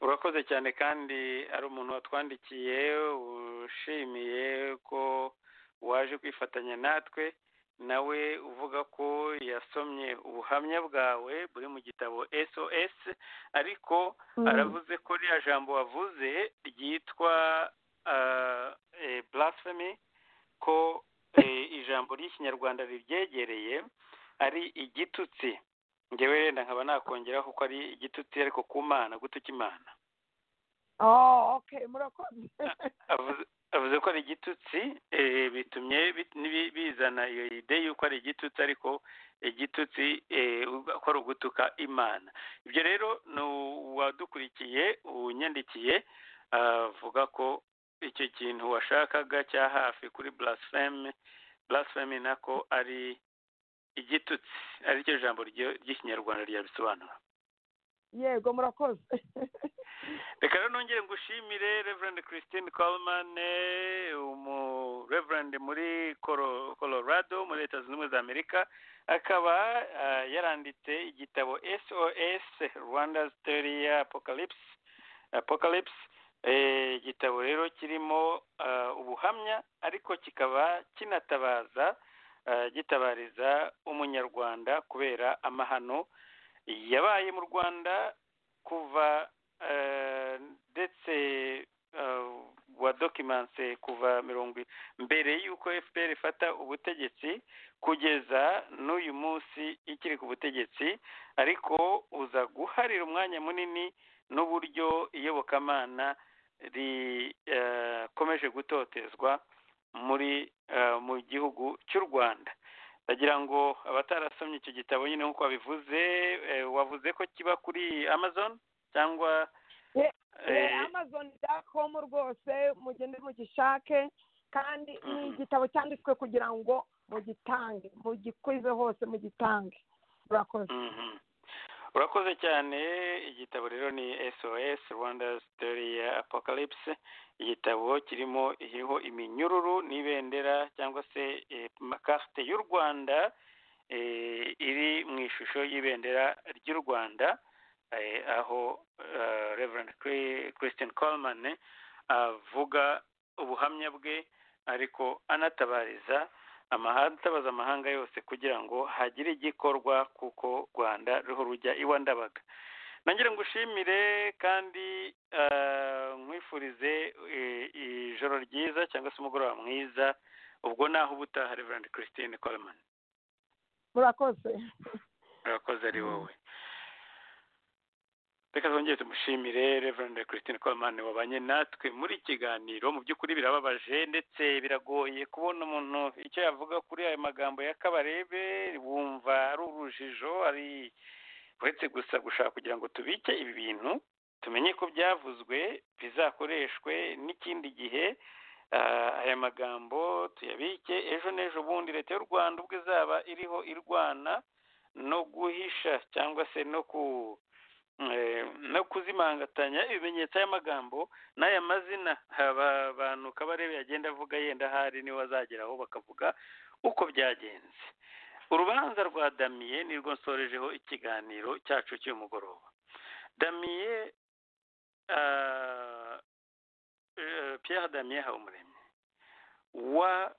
urakoze cyane kandi ari umuntu watwandikiye ushimiye ko waje kwifatanya natwe nawe uvuga ko yasomye ubuhamya bwawe buri mu gitabo sos ariko aravuze ko ririya jambo wavuze ryitwa ah, eh, blasphemy ko eh, ijambo ry'ikinyarwanda ribyegereye ari igitutsi ngewe wenda nkaba nakongeraho kuko ari igitutsi ariko ku mana gutuka imana oh okay murakoze avuze avuze ko ari igitutsi eh, bitumye bit- nibi- bizana iyo ide y'uko ari igitutsi ariko igitutsi eh, ko ari ugutuka imana ibyo rero ni uwadukurikiye unyandikiye avuga ko icyo kintu washakaga cya hafi kuri blaspheme blaspheme nako ari igitutsi aricyo jambo ryo- ry'ikinyarwanda ryabisobanura yego murakoze reka rero nongere ngushimire reverend christine coleman eh, umu reverend muri Colo- colorado muri leta zunze ubumwe za amerika akaba ah, yaranditse igitabo sos rwanda's theory apocalypse apocalypse Eh, igitabo rero kirimo ah, ubuhamya ariko kikaba kinatabaza ah, gitabariza umunyarwanda kubera amahano yabaye mu rwanda kuva eh, ndetse eh, wadokimanse kuva mirongo i- mbere y'uko fpr ifata ubutegetsi kugeza n'uyu munsi ikiri ku butegetsi ariko uza guharira umwanya munini n'uburyo iyobokamana rikomeje gutotezwa muri eh, mu gihugu cy'u rwanda ndagira ngo abatarasomye icyo gitabo nyine nk'uko wabivuze eh, wavuze ko kiba kuri amazon cyangwa Ye- eh, amazon com rwose mugende mugishake kandi ni Mhm. igitabo cyanditswe kugira ngo mugitange mugikwize hose mugitange murakoze Mhm. urakoze cyane igitabo rero ni sos rwanda's story ya apocalypse igitabo kirimo iriho iminyururu n'ibendera cyangwa se eh, makarte y'u rwanda eh, iri mu ishusho y'ibendera ry'u rwanda eh, aho eh, reverend Cri- christian coleman eh, avuga ubuhamya bwe ariko anatabariza amahanga atabaza amahanga yose kugira ngo hagire igikorwa kuko rwanda ruho rujya iwa ndabaga nangira ngushimire kandi eh, nkwifurize eh, ijoro ryiza cyangwa se umugoroba mwiza ubwo naho ubutaha reverand christine coleman murakoze urakoze ari wowe reka twongere tumushimire reverend christine coleman wabanye natwe muri iki kiganiro mu by'ukuri birababaje ndetse biragoye kubona umuntu icyo yavuga kuri ayo magambo ya kabarebe wumva ari urujijo ari uretse gusa gushaka kugira ngo tubike ibi bintu tumenye ko byavuzwe bizakoreshwe n'ikindi gihe Ah, aya magambo tuyabike ejo n'ejo bundi leta y'u rwanda ubwo izaba iriho irwana no guhisha cyangwa se no ku eh, no kuzimangatanya ibimenyetso y'amagambo n'aya mazina aba bantu kabarebe yagenda avuga yenda ahari niwe azageraho bakavuga uko byagenze urubanza rwa damiye nirwo nsorejeho ikiganiro cyacu cy'uyu mugoroba damiye ah, eh, Pierre Damien Habumuremyi wa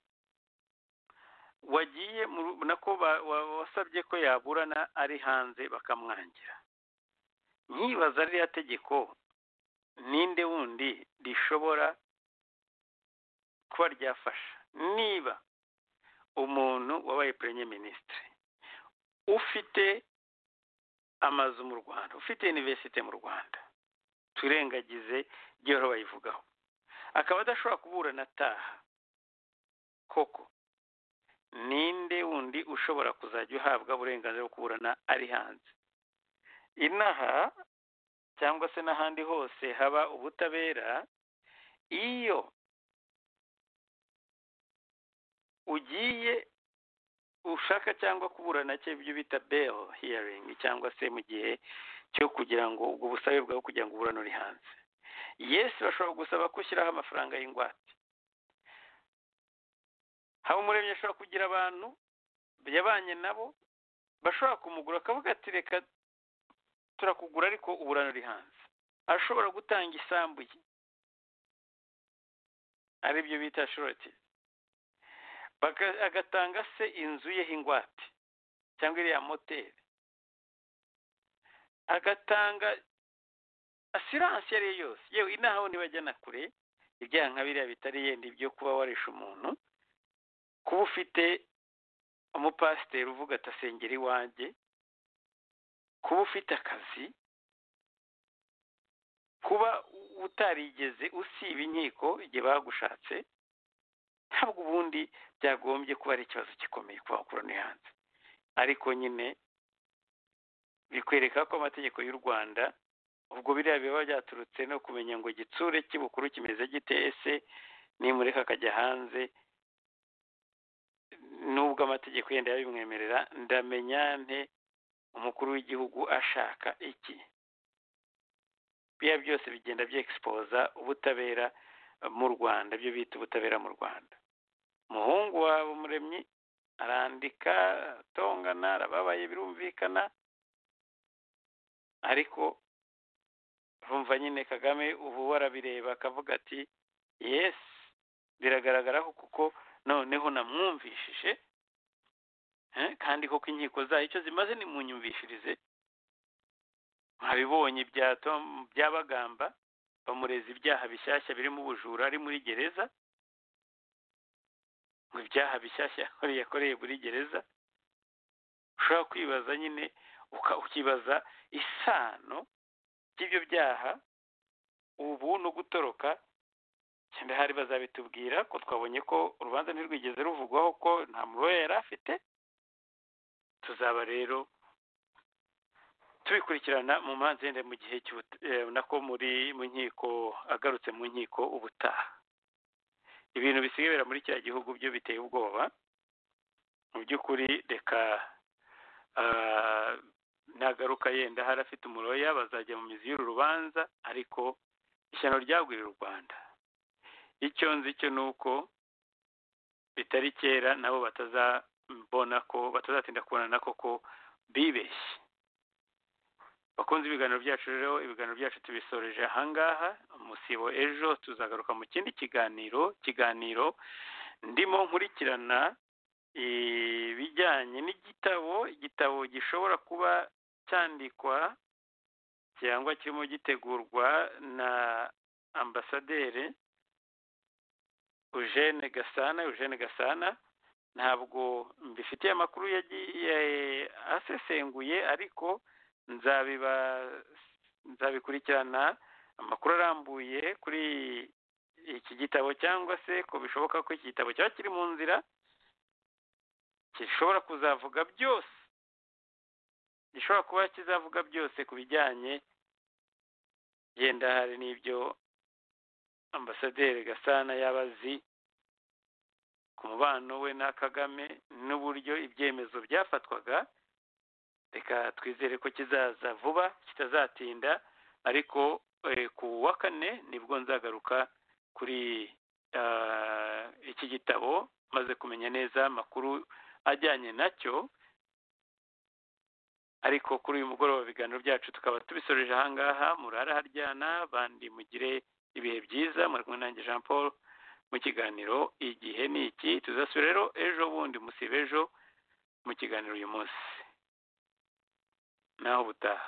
wagiye mu ru- nako ba- wa- wasabye ko yaburana ari hanze bakamwangira nyibaza ririya tegeko ninde wundi rishobora kuba ryafasha niba umuntu wabaye premier ministre ufite amazu mu Rwanda ufite universite mu Rwanda turengagize gihora bayivugaho akaba adashobora kuburana ataha koko ninde wundi ushobora kuzajya uhabwa uburenganzira bwo kuburana ari hanze inaha cyangwa se n'ahandi hose haba ubutabera iyo ugiye ushaka cyangwa kuburana cye ibyo bita bail hearing cyangwa se mu gihe cyo kugira ngo ubwo busabe bwawe kugira ngo uburane uri hanze yesu bashobora gusaba ko ushyiraho amafaranga y'ingwate haba umuremyi ashobora kugira abantu yabanye nabo bashobora kumugura akavuga ati reka turakugura ariko uburane uri hanze ashobora gutanga isambu ye aribyo bita shoroti Baka- agatanga se inzu ye h'ingwate cyangwa iriya moteri agatanga asiranse iyo ari yo yose yewe inaha wundi bajya na kure ibyaha nka biriya bitari yenda ibyo kuba warisha umuntu kuba ufite umupasiteri uvuga ati asengera iwanjye kuba ufite akazi kuba u- utarigeze usiba inkiko igihe bagushatse ntabwo ubundi byagombye kuba ari ikibazo gikomeye kuba wakorana hanze ariko nyine bikwereka ko amategeko y'u rwanda ubwo biriya biba byaturutse no kumenya ngo igitsure cy'ubukuru kimeze gite ese nimureka akajya hanze nubwo amategeko yenda yabimwemerera ndamenya nte umukuru w'igihugu ashaka iki biriya byose bigenda byexpoza ubutabera mu rwanda byo bita ubutabera mu rwanda umuhungu wawe umuremyi arandika atongana arababaye birumvikana ariko urumva nyine kagame ubu warabireba akavuga ati yesi biragaragara ko kuko noneho namwumvishije eh, kandi koko inkiko zayo icyo zimaze nimunyumvishirize mwabibonye bya Tom- bya bagamba bamureza ibyaha bishyashya birimo ubujura ari muri gereza ngo ibyaha bishyashya yakoreye yakoreye muri gereza ushobora kwibaza nyine uka- ukibaza isano by'ibyo byaha ubu no gutoroka cyenda hari bazabitubwira ko twabonye ko urubanza ntirwigeze ruvugwaho ko nta muroya yari afite tuzaba rero tubikurikirana mu manza yenda mu gihe cy'ubuta- eh, nako muri mu nkiko agarutse mu nkiko ubutaha ibintu bisigaye bira muri kiriya gihugu byo biteye ubwoba mu by'ukuri reka ah, nagaruka yenda hari afite umuroya bazajya mu mizi y'uru rubanza ariko ishyano ryagwirira u rwanda icyo nzi cyo ni uko bitari kera nabo batazabona ko batazatinda kubonana koko bibeshye bakunze ibiganiro byacu rero ibiganiro byacu tubisoreje ahangaha umusibo ejo tuzagaruka mu kindi kiganiro kiganiro ndimo nkurikirana ibijyanye n'igitabo igitabo gishobora kuba cyandikwa cyangwa kirimo gitegurwa na ambasaderi eugene gasana eugene gasana ntabwo mbifitiye amakuru yagi- ya- asesenguye ariko nzabiba- nzabikurikirana amakuru arambuye kuri iki gitabo cyangwa se ko bishoboka ko iki gitabo cyaba kiri mu nzira gishobora kuzavuga byose gishobora kuba kizavuga byose ku bijyanye yenda hari n'ibyo ambasaderi gasana yaba azi ku mubano we na kagame n'uburyo ibyemezo byafatwaga reka twizere ko kizaza vuba kitazatinda ariko eh, ku wa kane nibwo nzagaruka kuri ah, iki gitabo maze kumenya neza amakuru ajyanye nacyo ariko kuri uyu mugoroba ibiganiro byacu tukaba tubisoreje ahangaha murara haryana abandi mugire ibihe byiza muri kumwe nanjye jean paul mu kiganiro igihe ni iki tuzasubira rero ejo bundi musiba ejo mu kiganiro uyu munsi naho ubutaha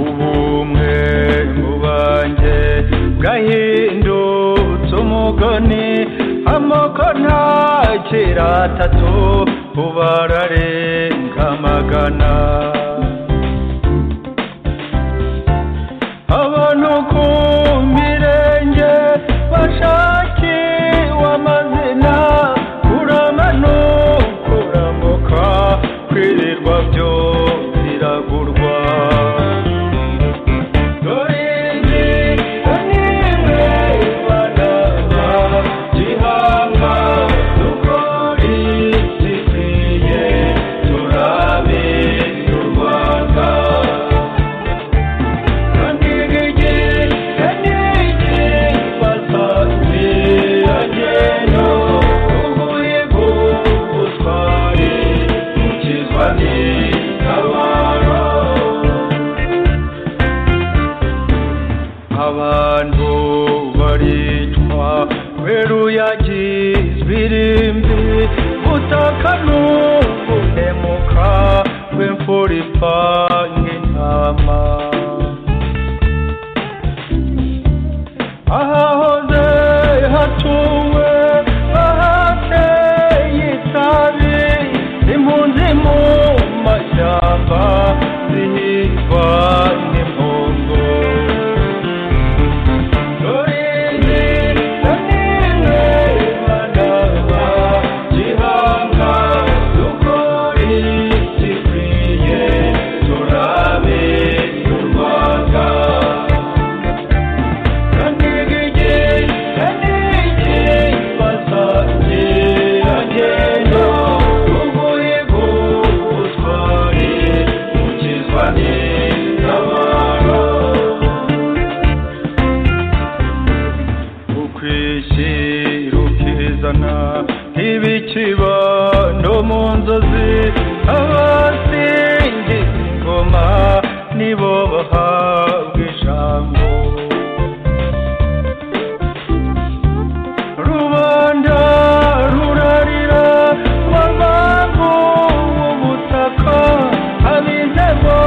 ubumwe mu banjye bwahindutse umugani amoko ntakira atatu ubu ararenga magana abantu ku mirenge bashakiwe amazina kuramanukura muka kwirirwa byo biragurwa abantu baricwa kubera uyagizwe irimbi butaka n'ubunemuka bw'imfura ipanga intama ahahoze hatuwe ahateye itabi impunzi mu mashyamba zihigwa n'impongo ukwishyira ukizana ibikiba no mu nzozi abasingiza ingoma nibo bahabwa ijambo rubanda rurarira bamamu ubutaka ab'intego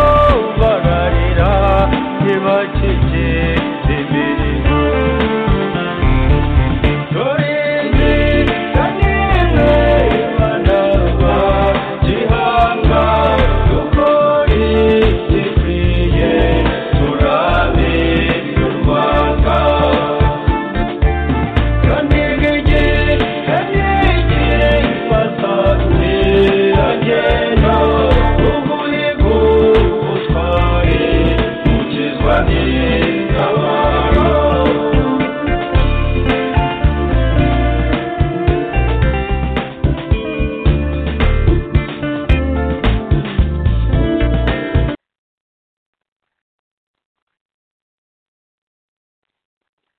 bararira ntibakijya